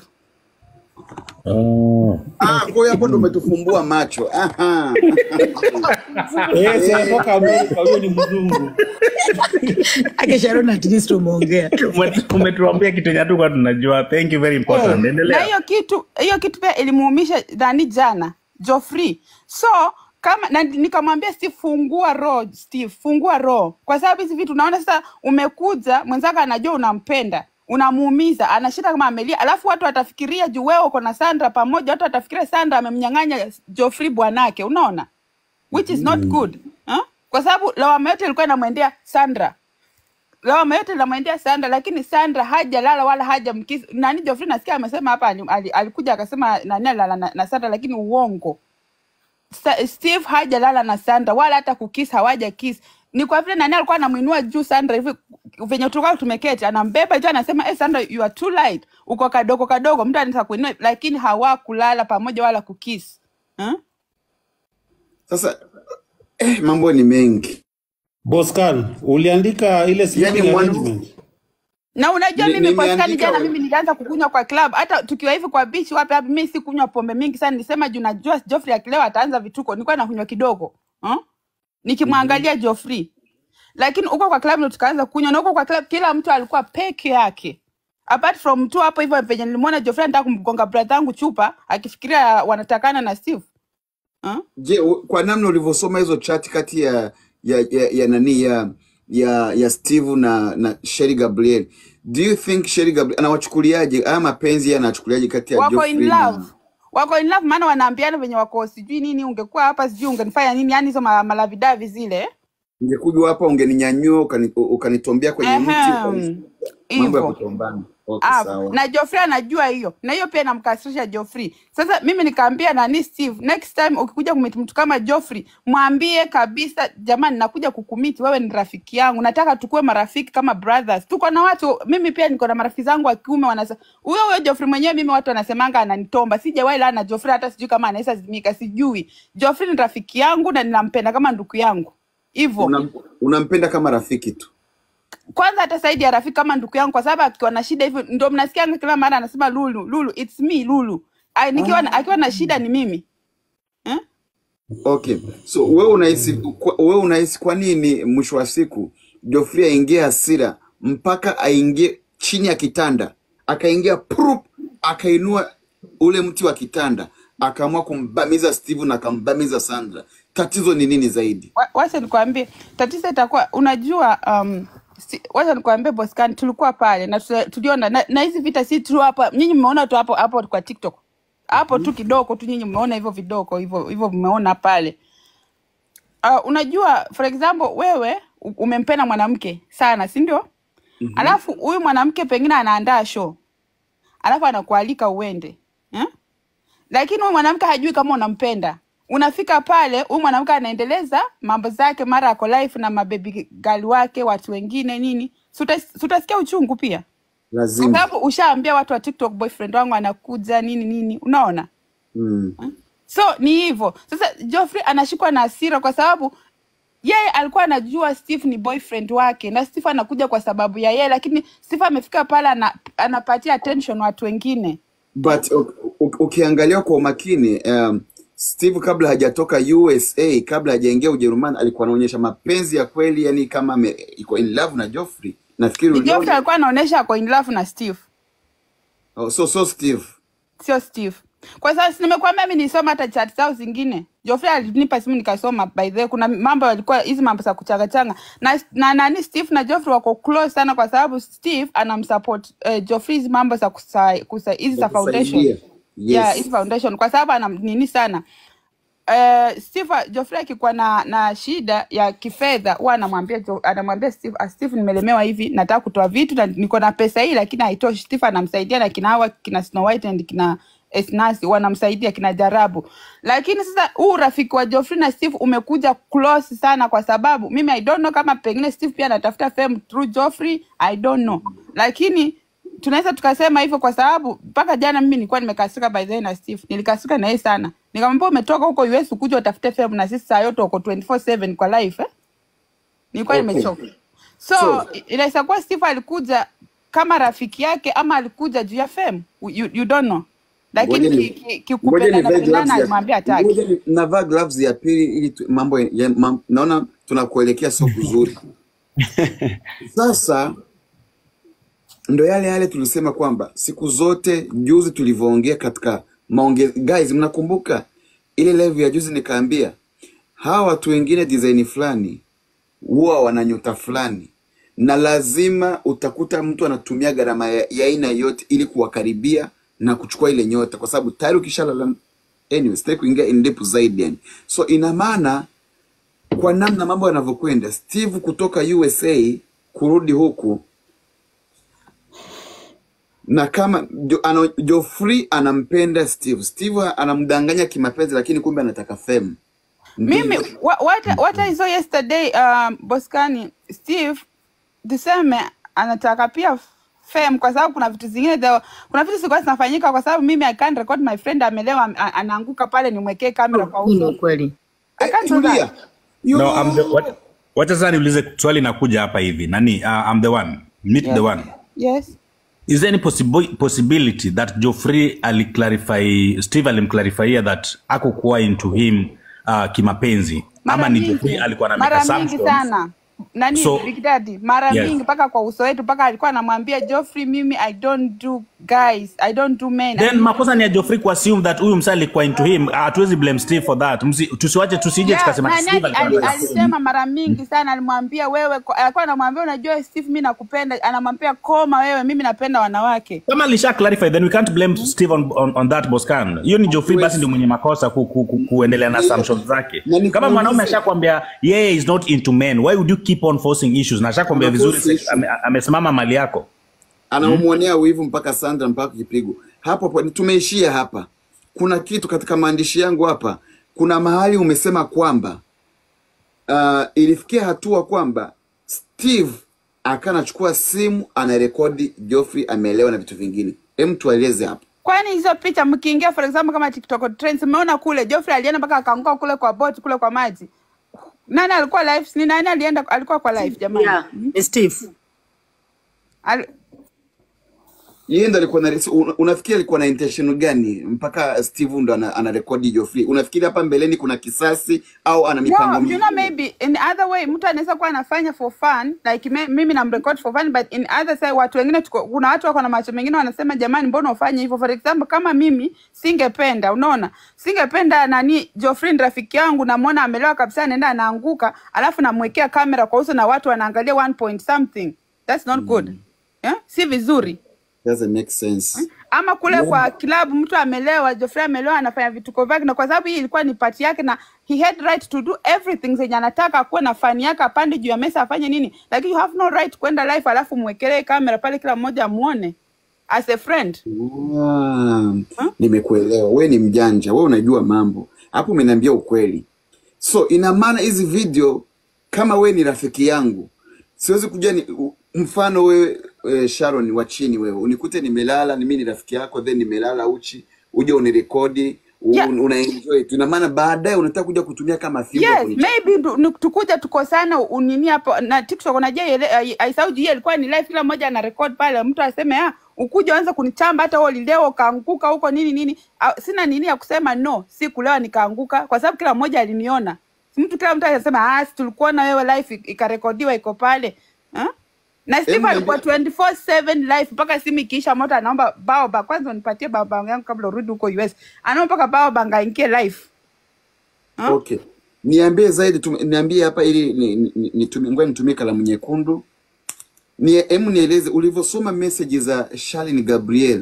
oh. Ah, kwa hiyo hapo ndo umetufumbua macho. Aha. Eh, si anatoka Amerika, huyo ni mzungu. ake Sharon at least umeongea Ume- umetuambia kitu yenye hatukuwa tunajua thank you very important Na endelea hiyo kitu hiyo kitu pia ilimuumisha nani jana Geoffrey. So kama na nikamwambia Steve, fungua roho Steve, fungua roho, kwa sababu hizi vitu unaona sasa, umekuja mwenzako anajua unampenda unamuumiza, anashinda kama amelia, alafu watu watafikiria juu wewe uko na Sandra pamoja, watu watafikiria Sandra amemnyang'anya Geoffrey bwanake, unaona, which is not good huh? Kwa sababu lawama yote ilikuwa inamwendea Sandra lawama yote inamwendea Sandra, lakini Sandra hajalala wala hajamkisi nani. Geoffrey nasikia amesema hapa ali- ali- alikuja akasema nani alala na, na Sandra, lakini uongo. Sa, Steve hajalala na Sandra wala hata kukis, hawaja kiss. Ni kwa vile nani alikuwa anamuinua juu Sandra hivi venye tulikuwa tumeketi, anambeba juu, anasema hey, Sandra you are too light, uko kadogo kadogo, mtu anaweza kuinua, lakini hawakulala pamoja wala kukis huh? Sasa eh, mambo ni mengi. Boscan, uliandika ile Yaani sleeping mwana arrangement. na unajua Ni- mimi kwa skani nimeandika jana we- mimi nilianza kukunywa kwa club hata tukiwa hivi kwa beach wapi wapi mimi si kunywa pombe mingi sana nilisema juu najua Geoffrey akilewa ataanza vituko nilikuwa nakunywa kidogo huh? nikimwangalia Geoffrey lakini huko kwa club ndo tukaanza kunywa na huko kwa club kila mtu alikuwa peke yake apart from tu hapo hivyo penye nilimwona Geoffrey anataka kumgonga brother yangu chupa akifikiria wanatakana na Steve huh? Je, u- kwa namna ulivyosoma hizo chat kati ya ya, ya, ya nani ya ya ya Steve na na Sherry Gabriel, do you think Sherry Gabriel anawachukuliaje haya mapenzi yanachukuliaje kati ya wako in Geoffrey love na wako in love maana wanaambiana venye wako sijui nini ungekuwa hapa sijui ungenifanya nini yani hizo ma- malavidavi zile ungekuja hapa ungeninyanyua ukani- ukanitombea kwenye mti ukani- Ehem, mambo ya hivyo kutombana. Okay, Alafu, sawa. na Joffrey anajua hiyo na hiyo pia inamkasirisha Joffrey. Sasa mimi nikaambia nani Steve, next time ukikuja kumit mtu kama Joffrey, mwambie kabisa, jamani, nakuja kukumiti, wewe ni rafiki yangu, nataka tukue marafiki kama brothers. Tuko na watu, mimi pia niko na marafiki zangu wa kiume wanasema huyo huyo Joffrey mwenyewe, mimi watu wanasemanga ananitomba, sijawahi lana Joffrey, hata sijui kama anaweza zimika, sijui. Joffrey ni rafiki yangu na ninampenda kama ndugu yangu hivyo Unam- unampenda kama rafiki tu. kwanza hata zaidi ya rafiki kama ndugu yangu, kwa sababu akiwa na shida hivyo ndo mnasikia kila mara anasema Lulu, Lulu, it's me Lulu. Ai, nikiwa na, akiwa na shida ni mimi eh? Okay, so wewe unahisi kwa- wewe unahisi kwa nini mwisho wa siku Geoffrey aingie hasira mpaka aingie chini ya kitanda akaingia prup akainua ule mti wa kitanda akaamua kumbamiza Steve na akambamiza Sandra. Tatizo ni nini zaidi? Wa- Wacha nikwambie tatizo itakuwa unajua, um, si, wacha nikwambie Boscan, tulikuwa pale na tula- tuliona na, na hizi vita si tu hapa, nyinyi mmeona tu hapo hapo kwa TikTok hapo tu kidogo tu, nyinyi mmeona hivyo vidogo hivyo hivyo, mmeona pale uh, unajua for example wewe u- umempenda mwanamke sana si ndio mm-hmm. alafu huyu mwanamke pengine anaandaa show alafu anakualika uende eh? lakini huyu mwanamke hajui kama unampenda unafika pale huyu mwanamke anaendeleza mambo zake mara ako life na mabebi gali wake watu wengine nini Si uta- si utasikia uchungu pia kwa Lazima. sababu ushaambia watu wa tiktok boyfriend wangu anakuja nini nini unaona Mm. so ni hivyo sasa Geoffrey anashikwa na hasira kwa sababu yeye alikuwa anajua Steve ni boyfriend wake na Steve anakuja kwa sababu ya yeye, lakini Steve amefika pale ana, anapatia attention watu wengine. But u- u- ukiangalia kwa umakini um, Steve kabla hajatoka USA, kabla hajaingia Ujerumani, alikuwa anaonyesha mapenzi ya kweli, yani kama ame, iko in love na Geoffrey. Nafikiri Ni Geoffrey uliona. alikuwa anaonyesha ako in love na Steve, Oh, so so Steve. sio Steve. Kwa sababu si nimekuambia mimi nilisoma hata chat zao zingine. Geoffrey alinipa simu nikasoma, by the way, kuna mambo yalikuwa hizi mambo za kuchangachanga na, na nani Steve na Geoffrey wako close sana, kwa sababu Steve anamsupport uh, Geoffrey hizi mambo za kusa- kusa- hizi za foundation Kusaidia. yeah, Yes. hizi foundation kwa sababu ana nini sana uh, Steve Geoffrey akikuwa na na shida ya kifedha huwa anamwambia Jo- anamwambia Steve, ah, Steve nimelemewa hivi, nataka kutoa vitu na niko na pesa hii lakini haitoshi. Steve anamsaidia na kina hawa kina Snow White and kina Esnasi wanamsaidia kina Jarabu, lakini sasa huu urafiki wa Geoffrey na Steve umekuja close sana, kwa sababu mimi I don't know kama pengine Steve pia anatafuta fame through Geoffrey, I don't know, lakini tunaweza tukasema hivyo kwa sababu mpaka jana mimi nilikuwa nimekasirika by the way na Steve, nilikasirika na yeye sana, nikamwambia umetoka huko US ukuja utafute fame na sisi saa yote uko 24/7 kwa life eh? Nilikuwa Okay. nimechoka. So So i- inaweza kuwa Steve alikuja kama rafiki yake ama alikuja juu ya fame, you, you don't know, lakini ngoja ni ki- ki- ngoja kikupendana nivae pendana gloves ya alimwambia hataki. ngoja ni- navaa gloves ya pili ili tu, mambo ya, mam, naona tunakuelekea sio kuzuri. Sasa ndo yale yale tulisema kwamba siku zote juzi tulivyoongea katika maonge guys, mnakumbuka ile live ya juzi nikaambia hawa watu wengine design fulani huwa wana nyota fulani, na lazima utakuta mtu anatumia gharama ya ya aina yote ili kuwakaribia na kuchukua ile nyota, kwa sababu tayari ukishalala. Anyway, sitaki kuingia in depth zaidi yani. So ina maana kwa namna mambo yanavyokwenda, Steve kutoka USA kurudi huku na kama jo, ano, Geoffrey anampenda Steve, Steve anamdanganya kimapenzi, lakini kumbe anataka fame. mimi Ndivyo wa- what, what I saw yesterday um, Boskani Steve tuseme anataka pia fame kwa sababu kuna vitu zingine the, kuna vitu zilikuwa zinafanyika kwa sababu mimi I can't record my friend amelewa am- a- anaanguka pale nimwekee kamera kwa Hii ni uso ukweli. I eh, can't do tulia that No, I'm the, yo what, wacha sasa niulize swali nakuja hapa hivi nani uh, I'm the one meet the yes one yes is there any possible, possibility that Geoffrey aliclarify Steve alimclarifyia that akukuwa into him uh, kimapenzi ama mara ni Geoffrey mingi alikuwa na make mara mingi assumptions sana nani So Big Daddy mara yes. mingi mpaka kwa uso wetu mpaka alikuwa anamwambia Geoffrey mimi I don't do guys I don't do men Then makosa ni ya Geoffrey kuassume that huyu msa alikuwa into him. Hatuwezi blame Steve for that. Msi, tusiwache tusije Yeah, tukasema nani Steve ali- alikuwa ali- anataka alisema mara mingi sana, alimwambia wewe, ko- alikuwa anamwambia unajua Steve, mimi nakupenda, anamwambia koma wewe, mimi napenda wanawake. kama alisha clarify then we can't blame Steve on, on, on that Boscan. Hiyo ni Geoffrey basi ndio mwenye makosa ku, ku, ku, kuendelea na assumptions zake. Na nikuulize- Kama mwanaume ashakwambia yeye is not into men, why would you keep on forcing issues? Na ashakwambia Ana vizuri force issue. ame- amesimama mali yako. anamwonea wivu mpaka Sandra mpaka kipigo hapo hapo. Tumeishia hapa. Kuna kitu katika maandishi yangu hapa, kuna mahali umesema kwamba uh, ilifikia hatua kwamba Steve akanachukua simu anarekodi Geoffrey ameelewa na vitu vingine. Hem, tueleze hapo. Kwani hizo picha mkiingia, for example, kama TikTok trends, umeona kule Geoffrey alienda mpaka akaanguka kule kwa boat kule kwa maji. Nani alikuwa live? Ni nani alienda? Alikuwa kwa live jamani. Yeah, ni Steve. Al, Yeye ndo alikuwa na una- unafikiri alikuwa na intention gani mpaka Steve ndo ana, anarekodi Geoffrey? Unafikiri hapa mbeleni kuna kisasi au ana mipango No, you mingine? know maybe in other way mtu anaweza kuwa anafanya for fun like me, mimi namrecord for fun but in other side watu wengine tuko, kuna watu wako na macho mengine wanasema jamani mbona ufanye hivyo for example kama mimi singependa unaona singependa nani Geoffrey ni rafiki yangu namwona amelewa kabisa anaenda anaanguka alafu namwekea kamera kwa uso na watu wanaangalia one point something that's not good yeah? si vizuri Doesn't make sense. ama kule kwa klabu mtu amelewa, Geoffrey amelewa, anafanya vituko vyake, na kwa sababu hii ilikuwa ni pati yake na he had right to do everything zenye anataka, akuwe na fani yake, apande juu ya mesa afanye nini, lakini you have no right kwenda live alafu mwekelee kamera pale, kila mmoja amuone as a friend. Ah, nimekuelewa. We ni mjanja, we unajua mambo hapo, umeniambia ukweli. So ina maana hizi video, kama we ni rafiki yangu, siwezi kuja ni, u- mfano wewe e, Sharon wa chini, wewe unikute nimelala, ni mimi ni rafiki yako, then nimelala uchi, uje unirekodi u- Yeah. una enjoy tu. Ina maana baadaye unataka kuja kutumia kama fimbo Yes, kunichapa. maybe tu- ni- tukuja tukosana unini hapo na TikTok unajua ile ai- aisauji hii ilikuwa ni live, kila mmoja ana record pale, mtu aseme ah, ukuja anza kunichamba hata wewe ulilewa ukaanguka huko nini nini. Ah, Sina nini ya kusema no, si kulewa nikaanguka, kwa sababu kila mmoja aliniona. Si mtu kila mtu anasema ah, si tulikuona wewe live ik- ikarekodiwa iko pale ah? na Steve Em, alikuwa niambie- 24/7 live mpaka simu ikiisha moto, anaomba baoba kwanza, unipatie baoba yangu kabla urudi huko US. Anaomba mpaka baoba ngaingie live ah? Okay, niambie zaidi tum, niambie hapa ili ni, ni, ni, nitumie- ngoja nitumie kalamu nyekundu. Ni, emu nieleze ulivyosoma message za Shalin Gabriel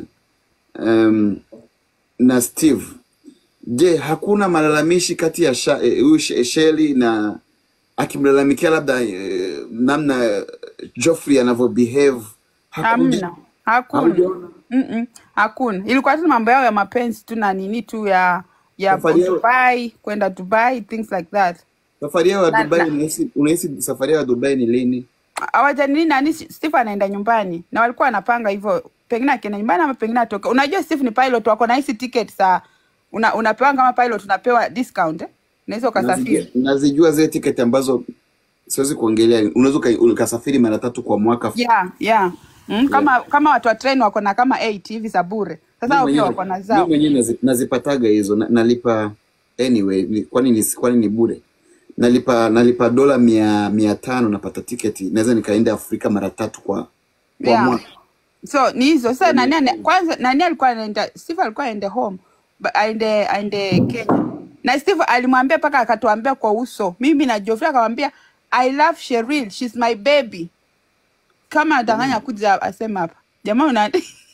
um, na Steve. Je, hakuna malalamishi kati ya Sha- eh, huyu Sh- Shelly na akimlalamikia labda eh, namna Geoffrey anavyo behave? Hakuja Hamna, hakuna haujaona Mm-mm, hakuna. Ilikuwa tu mambo yao ya mapenzi tu na nini tu ya ya safari yao Dubai, kwenda Dubai, things like that. safari yao ya Na, Dubai, na unahisi unahisi safari yao ya Dubai ni lini? hawajanini nani, Steve anaenda nyumbani na walikuwa wanapanga hivyo, pengine akienda nyumbani ama pengine atoke. Unajua Steve ni pilot, wako na hizi ticket za una, unapewa kama pilot unapewa discount eh? Unaweza Nazijua, ukasafiri. nazijua zile tiketi ambazo siwezi kuongelea. Unaweza uka- ukasafiri mara tatu kwa mwaka. Yeah, yeah. Mm, Yeah. kama kama watu wa train wako na kama 8 hivi za bure. Sasa Mi hao pia mwenyewe wako na mi zao. mwenyewe nazi- nazipataga hizo na, nalipa anyway, ni, kwani ni kwani ni bure? Nalipa nalipa dola mia mia tano napata tiketi, naweza nikaenda Afrika mara tatu kwa kwa Yeah. mwaka. so ni hizo sasa nani ane, kwanza nani alikuwa anaenda steve alikuwa aende home ba- aende aende kenya na steve alimwambia mpaka akatuambia kwa uso mimi na jofri akamwambia i love sheril shes my baby kama adanganya kuja asema hapa jamaa una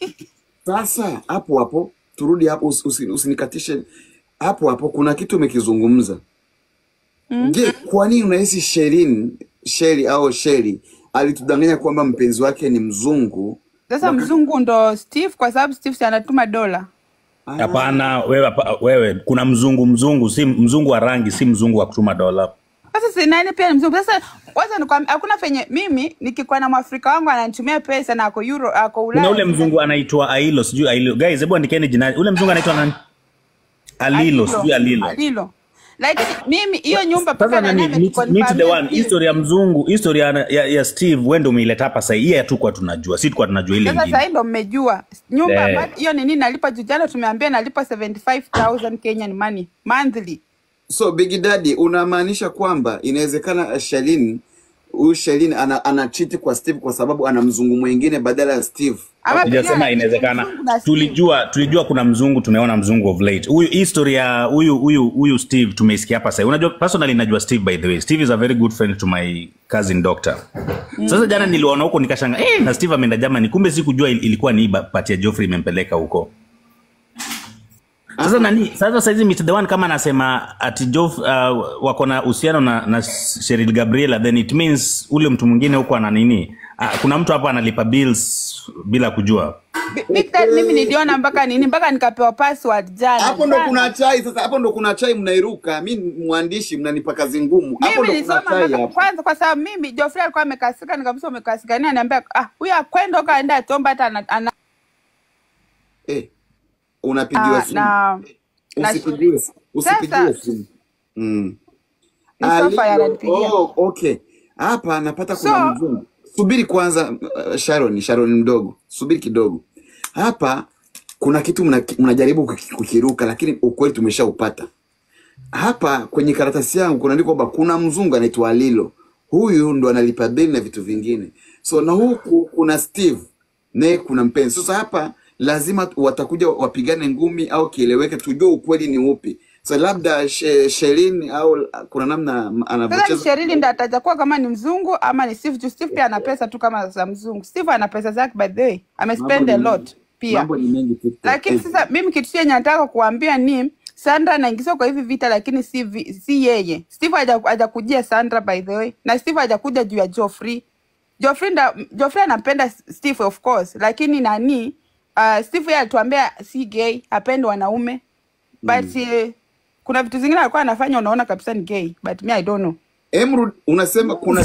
Sasa hapo hapo turudi hapo, usi- usi- usinikatishe hapo hapo. Kuna kitu umekizungumza. mm? Je, kwa nini unahisi Sherin Sheri au Sheri alitudanganya kwamba mpenzi wake ni mzungu sasa wakati mzungu ndo steve kwa sababu steve si anatuma dola ah, Hapana, wewe, hapa- wewe kuna mzungu mzungu, si mzungu wa rangi, si mzungu wa kutuma dola. sasa si nani pia ni mzungu sasa kwanza nikwambia hakuna penye mimi nikikuwa na mwafrika wangu ananitumia pesa na ako euro ako Kuna ulaya ule mzungu anaitwa Ailo, sijui Ailo. Guys, hebu andikeni jina. Ule mzungu anaitwa nani? Alilo, sijui alilo Alilo. alilo like mimi hiyo nyumba mpaka Sasa nani nani meet, meet the ametukonfirmia one history ya mzungu, history ya, ya, ya Steve wewe ndio umeileta hapa sasa. Hii hatukuwa tunajua, si tulikuwa tunajua ile sasa ingine. sahii ndo mmejua nyumba Eh. amba- hiyo nini nalipa juu jana tumeambia nalipa 75000 kenyan money monthly So Big Daddy, unamaanisha kwamba inawezekana Shalin huyu Shelin ana, ana cheat kwa Steve kwa sababu ana mzungu mwingine badala ya Steve. ama pengine sijasema anacheza inawezekana mzungu na Steve. tulijua tulijua kuna mzungu tumeona mzungu of late huyu history ya huyu huyu huyu steve tumeisikia hapa sasa unajua personally najua steve by the way steve is a very good friend to my cousin doctor sasa jana niliona huko nikashanga eh na steve ameenda germany kumbe sikujua il- ilikuwa ni hii ba- pati ya joffrey imempeleka huko sasa nani sasa saizi Mr. the one kama anasema ati Joff, uh, wako na uhusiano na, na Cheryl Gabriela then it means ule mtu mwingine huko ana nini uh, kuna mtu hapa analipa bills bila kujua Bi- Big Daddy mimi niliona mpaka nini mpaka nikapewa password jana Hapo ndo kuna jana. chai sasa, hapo ndo kuna chai mnairuka. Mi mwandishi mnanipa kazi ngumu. Hapo Mimi ndo kuna nilisoma chai mpaka hapo. kwanza, kwa sababu mimi Geoffrey alikuwa amekasika, nikamsema umekasika nini, ananiambia ah, huyu akwenda huko aenda atomba hata ana, ana Eh, unapigiwa ah, simu. na na Usipigiwe simu. Usipigiwe sasa simu. Mm. ni sofa Alivyo, yananipigia oh, okay. Hapa napata kuna so mzungu. Subiri kwanza, uh, Sharon, Sharon mdogo, subiri kidogo. Hapa kuna kitu mna- mnajaribu kuki- kukiruka, lakini ukweli tumeshaupata. Hapa kwenye karatasi yangu kunaandikwa kwamba kuna mzungu anaitwa Lilo, huyu ndo analipa bili na vitu vingine. So na huku kuna Steve naye kuna mpenzi. Sasa hapa lazima watakuja wapigane ngumi au kieleweke, tujue ukweli ni upi. So labda she, Shelin au kuna namna sasa ni anavyocheza Sherili ndo atakuwa kama ni mzungu ama ni Steve juu Steve pia ana pesa tu kama za mzungu. Steve ana pesa zake by the way, mambo amespend ni a mengi, lot pia. mambo ni mengi TikTok. Lakini Eh, sasa mimi kitu chenye nataka kuambia ni Sandra anaingizwa kwa hivi vita, lakini si, vi, si yeye. Steve haja- hajakujia Sandra by the way, na Steve hajakuja juu ya Joffrey. Joffrey nda, Joffrey anampenda Steve of course, lakini nani uh, Steve yeye alituambia si gay, hapendi wanaume but uh, kuna vitu zingine alikuwa anafanya unaona kabisa ni gay but me I don't know. Emrud, unasema kuna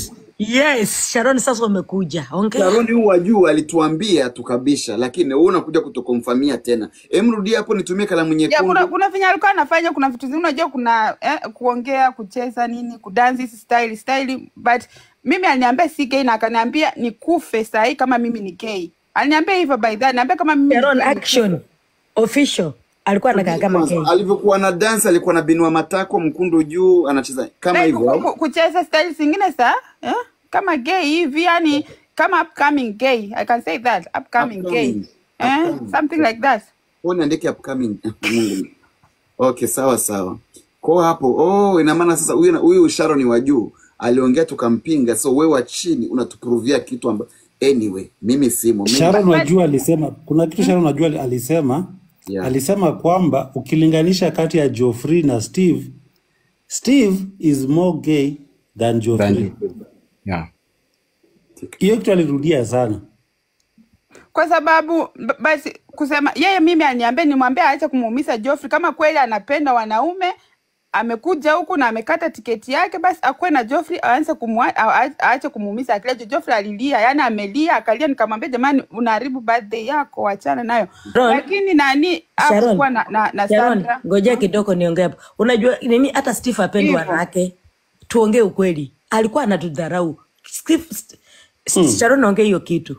yes sharon sasa umekuja ongea Sharoni huu wa juu alituambia tukabisha, lakini wewe unakuja kutokomfamia tena. Emrudi hapo, nitumie kalamu ya kuna nyekundu. kuna venye alikuwa anafanya kuna vitu zingine unajua kuna eh, kuongea kucheza nini kudansi hizi style style but mimi aliniambia si gay na akaniambia nikufe sahii kama mimi ni gay aliniambia hivyo by that aliniambia kama mimi ni sharon gay nikufe action official alikuwa anakaa Subiri kama kwanza, gay alivyokuwa na dance alikuwa na binua matako mkundu juu, anacheza kama like hivyo ku, au? ku, kucheza style zingine sa eh? kama gay hivi yani kama upcoming gay i can say that upcoming gay Upcoming, eh? upcoming. something like that Wewe niandike upcoming. Mungu. Okay, sawa sawa. Kwa hapo, oh, ina maana sasa huyu huyu Sharon wa juu aliongea tukampinga, so wewe wa chini unatuprovia kitu amba anyway, mimi simo mimi Sharon but, Wajua alisema kuna kitu Sharon Wajua alisema yeah. alisema kwamba ukilinganisha kati ya Geoffrey na Steve, Steve is more gay than Geoffrey. Than, yeah. Hiyo kitu alirudia sana. kwa sababu b- basi kusema yeye mimi aliniambia nimwambie aache kumuumiza Joffrey kama kweli anapenda wanaume amekuja huku na amekata tiketi yake basi akuwe na Joffrey aanze kumwa- a- a- aache kumuumiza akila Joffrey alilia yani amelia akalia nikamwambia jamani unaharibu birthday yako achana nayo sharon lakini nani sharon hakukuwa na, na, na sharon Sandra ngojea kidogo niongee hapo unajua nini hata steve apendi hivyo wanawake tuongee ukweli alikuwa anatudharau Steve- St- St- sharon ongee hiyo kitu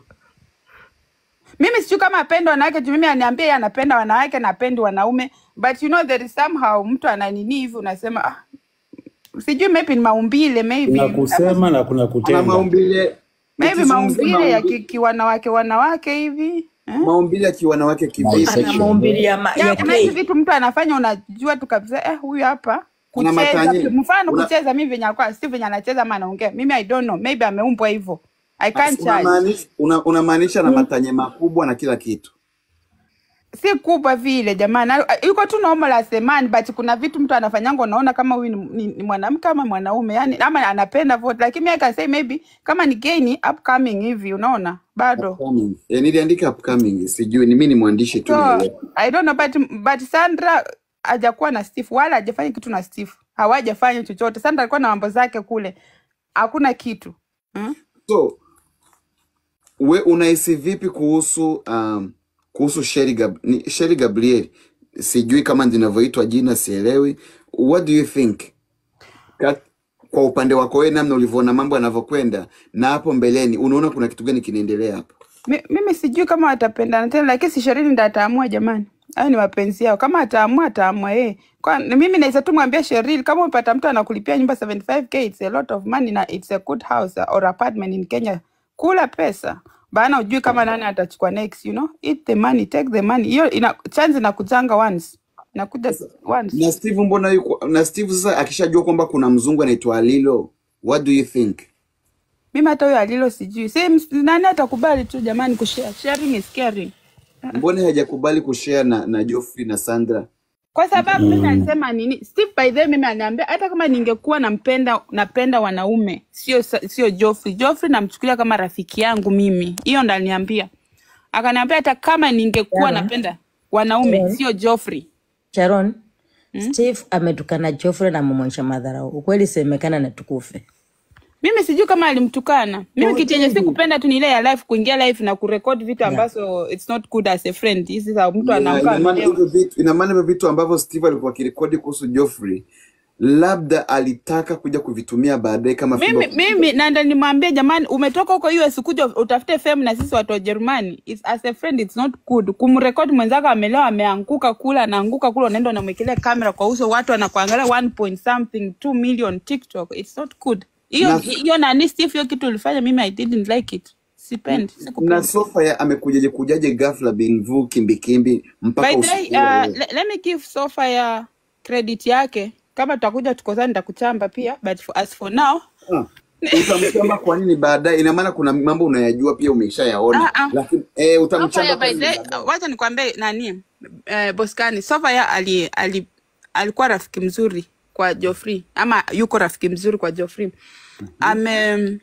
mimi sijui kama apenda wanawake juu mimi aniambia yeye anapenda wanawake na apendi wanaume but you know there is somehow mtu ananini hivi unasema ah, sijui maybe ni maumbile maybe Kuna ama kusema na kuna Ana kutenda. maumbile maybe ukizungumzia maumbile ya maumbile, ki- kiwanawake wanawake hivi eh? maumbile ya kiwanawake kivipi? ana Bisexual. maumbili ya, ma, ya ya kuna hizi gay vitu mtu anafanya unajua tu kabisa eh, huyu hapa Ana kucheza matanye. mfano Una, kucheza mimi venye alikuwa si venye anacheza ama anaongea mimi i don't know maybe ameumbwa hivyo i can't judge unamaanisha una, unamaanisha na matanye makubwa na kila kitu. si kubwa vile jamani Al- yuko tu normal as a man but kuna vitu mtu anafanyanga unaona kama huyu ni, ni, ni mwanamke ama mwanaume yani ama anapenda vote lakini I can say maybe kama ni gay ni upcoming hivi unaona bado Upcoming. E, niliandika upcoming, sijui ni mimi ni mwandishi tu so nielewe. i don't know but, but sandra hajakuwa na steve wala hajafanya kitu na steve hawajafanya chochote sandra alikuwa na mambo zake kule hakuna kitu hmm? So we unahisi vipi kuhusu um, kuhusu Sherry Gab ni Sherry Gabriel? Sijui kama ndinavyoitwa jina, sielewi. What do you think? Kat, kwa upande wako wewe, namna ulivyoona mambo yanavyokwenda na hapo mbeleni, unaona kuna kitu gani kinaendelea hapo? Mi, mimi sijui kama watapendana tena lakini si sherini ndo ataamua jamani hayo ni mapenzi yao kama ataamua ataamua yeye kwa mimi naweza tu mwambia Sheril kama umepata mtu anakulipia nyumba 75k it's a lot of money na it's a good house or apartment in Kenya kula pesa bana ujui kama nani atachukua next you know eat the money take the money hiyo ina chance inakujanga once inakuja once na steve mbona yuko na steve sasa akishajua kwamba kuna mzungu anaitwa alilo what do you think mimi hata huyo alilo sijui si ms- nani atakubali tu jamani kushare sharing is caring mbona hajakubali kushare na, na joffrey na sandra kwa sababu mimi nasema nini Steve by the way mimi ananiambia hata kama ningekuwa nampenda napenda wanaume sio sa- sio Joffrey Joffrey namchukulia kama rafiki yangu mimi hiyo ndo aliniambia akaniambia hata kama ningekuwa Sharon, napenda wanaume Sharon, sio Joffrey Sharon, Steve ametukana Joffrey na mumwonyesha madharau. Ukweli semekana na tukufe. mimi sijui kama alimtukana mimi kitu yenye sikupenda tu ni ile ya live kuingia live na kurekodi vitu Yeah. ambazo it's not good as a friend hizi za mtu Yeah, anaamka ina maana amelewa hivyo vitu ina maana hivyo vitu ambavyo steve alikuwa akirekodi kuhusu joffrey labda alitaka kuja kuvitumia baadaye kama fimbo mimi mimi nanda nimwambie jamani umetoka huko US kuja utafute fame na sisi watu wa Jerumani It's- as a friend it's not good kumrekodi mwenzako amelewa ameanguka kula anaanguka kula unaenda unamwekelea kamera kwa uso watu wanakuangalia 1 point something 2 million TikTok it's not good hiyo na, hiyo nani Steve hiyo kitu ulifanya mimi I didn't like it sipendi na sikupendi sofa amekujaje kujaje ghafla binvu kimbikimbi mpaka by the way usiku wa uh, leo le, let me give Sofa ya credit yake kama tutakuja tukozani nitakuchamba pia but for, as for now Ah, utamchamba kwa nini baadaye ina maana kuna mambo unayajua pia umeshayaona ah, ah. lakini eh, Sofa utamchamba ya kwa by nini the way, baadaye wacha nikwambie nani eh, Boskani Sofa ya ali, ali, alikuwa rafiki mzuri kwa Joffrey ama yuko rafiki mzuri kwa Joffrey ame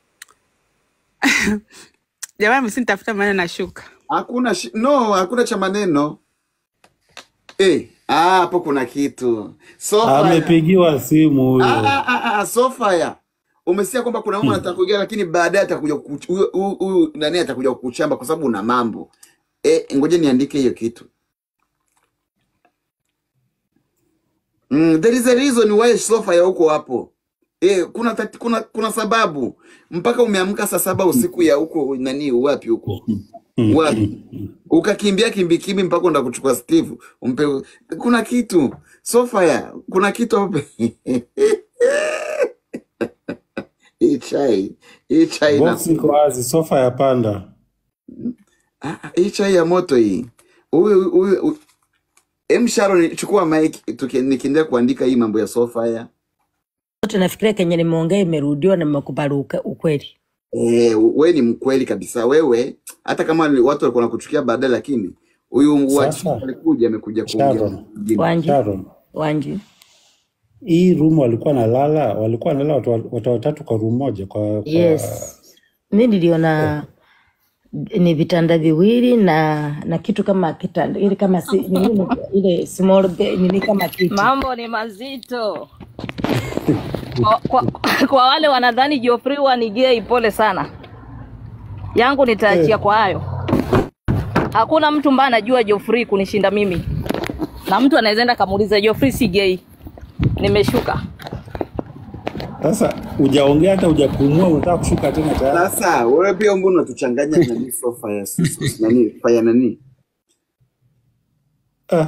jamani, msinitafuta maneno na shuka hakuna shi- no hakuna cha maneno eh, ah, hapo kuna kitu sofa Amepigiwa simu Ah, huyo. ah, ah, ah, Sofia, umesikia kwamba kuna mama anataka kuingia, lakini baadaye atakuja kukuch- huyu huyu- huyu nani atakuja kukuchamba kwa sababu una mambo eh, ngoja niandike hiyo kitu. Mm, there is a reason why Sofia huko hapo. Eh, kuna, tati, kuna kuna sababu mpaka umeamka saa saba usiku ya huko nani wapi huko wapi ukakimbia kimbikimbi mpaka unda kuchukua Steve umpe kuna kitu Sofia, kuna kitu hapo hii chai hii chai na Box iko wazi, sofa ya panda. Ah, ah, hii chai ya moto hii. Huyu huyu huyu- em Sharon, chukua mic tuki- nikiendelea kuandika hii mambo ya Sofia. Wote nafikiria kenye nimeongea imerudiwa na nimekubali uke- ukweli. Eh, we ni mkweli kabisa wewe, hata kama ni watu walikuwa nakuchukia baadaye, lakini huyu wa Sasa alikuja amekuja kuongea Sharon, mjini. Wanji, Sharon, Wanji. hii room walikuwa nalala, walikuwa nalala watu, wa- watu watatu kwa room moja kwa kwa Yes. Mi niliona ni vitanda viwili na na kitu kama kitanda ile kama si, nini, ile small bed, nini kama kiti. Mambo ni mazito kwa, kwa, kwa wale wanadhani Geoffrey wa ni gay, pole sana. Yangu nitaachia kwa hayo. Hakuna mtu ambaye anajua Geoffrey kunishinda mimi, na mtu anaweza enda kamuuliza Geoffrey si gay. Nimeshuka. Sasa hujaongea hata hujapumua, unataka kushuka tena tayari. Sasa wewe pia mbona unatuchanganya na nani Sofia sisi nani fanya nani? Ah,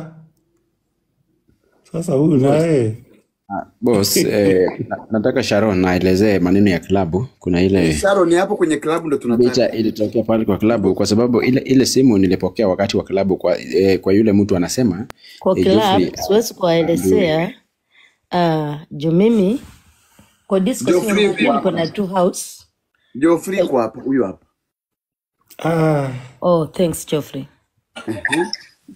sasa huyu naye Boss, eh, na- nataka Sharon aelezee maneno ya klabu. Kuna ile Sharon, hapo kwenye klabu ndo tunataka. picha ilitokea pale kwa klabu, kwa sababu ile ile simu nilipokea wakati wa klabu kwa, eh, kwa yule mtu anasema Kwa eh, club Geoffrey siwezi kuwaelezea uh, juu mimi kwa disco sio Geoffrey mmoja, yuko niko hapa. na two house. Geoffrey yuko hapa, huyu hapa. ah, Oh, thanks Geoffrey. Ehe.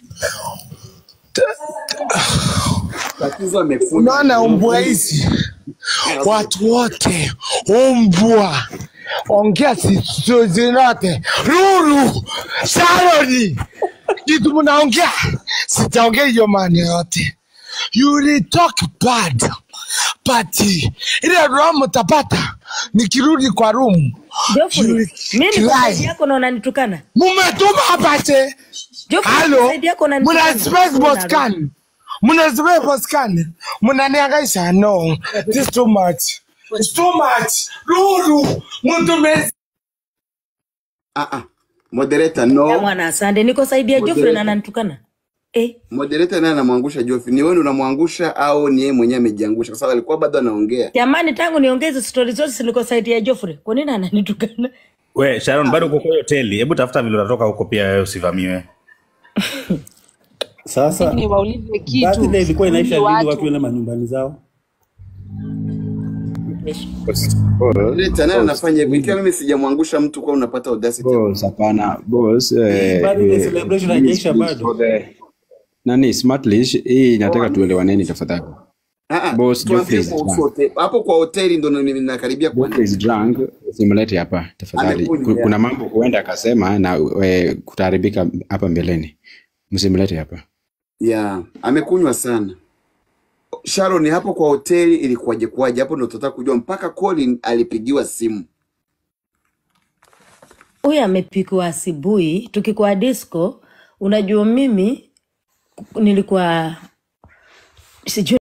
Tatizo amefunga. Unaona mbwa hizi watu wote umbwa ongea sizinote Lulu Sharoni kitu mnaongea sijaongea hiyo maana yote you will talk bad but ile roho mtapata nikirudi kwa room you Geoffrey, will mimi niko saidi cry yako na unanitukana. mumetuma hapate Geoffrey, niko halo saidi yako muna unanitukana. space Wewe una boscan muna space boscan munaniangaisha no this too much it's too much Lulu mtu mezi Ah ah. Moderator Ya no. mwana asante, niko saidi ya Geoffrey na Moderator. ananitukana. eh, Moderator naye anamwangusha Jofi. Ni wewe ndio unamwangusha au ni yeye mwenyewe amejiangusha? Kwa sababu alikuwa bado anaongea. jamani, tangu niongeze stori zote siliko saiti ya Joffrey. Kwa nini ananitukana? We Sharon, bado uko kwa hiyo hoteli, hebu tafuta vile utatoka huko pia wewe usivamiwe. Sasa niwaulize kitu birthday ilikuwa huyu inaisha lini watu watu wende manyumbani zao? Moderator naye anafanya hivyo. Ikiwa mimi sijamwangusha mtu kwa unapata audacity. Boss, hapana boss. Hii Eh, birthday eh, celebration please, haijaisha please, bado. for the nani smartlish hii nataka tuelewaneni tafadhali. Ah ah, Boss Geoffrey tuanzie is kwa drunk. usote. Hapo kwa hoteli ndo ninakaribia Geoffrey kuanza. is drunk, simlete hapa tafadhali. Amekunywa Ku- yeah. Kuna mambo huenda akasema na eh, kutaharibika hapa mbeleni. Msimlete hapa. Yeah, amekunywa sana. Sharon, hapo kwa hoteli ilikuwaje kuwaje? Hapo ndo tutataka kujua mpaka Colin alipigiwa simu. Huyu amepikwa asubuhi, tukikuwa disco. Unajua mimi nilikuwa sijui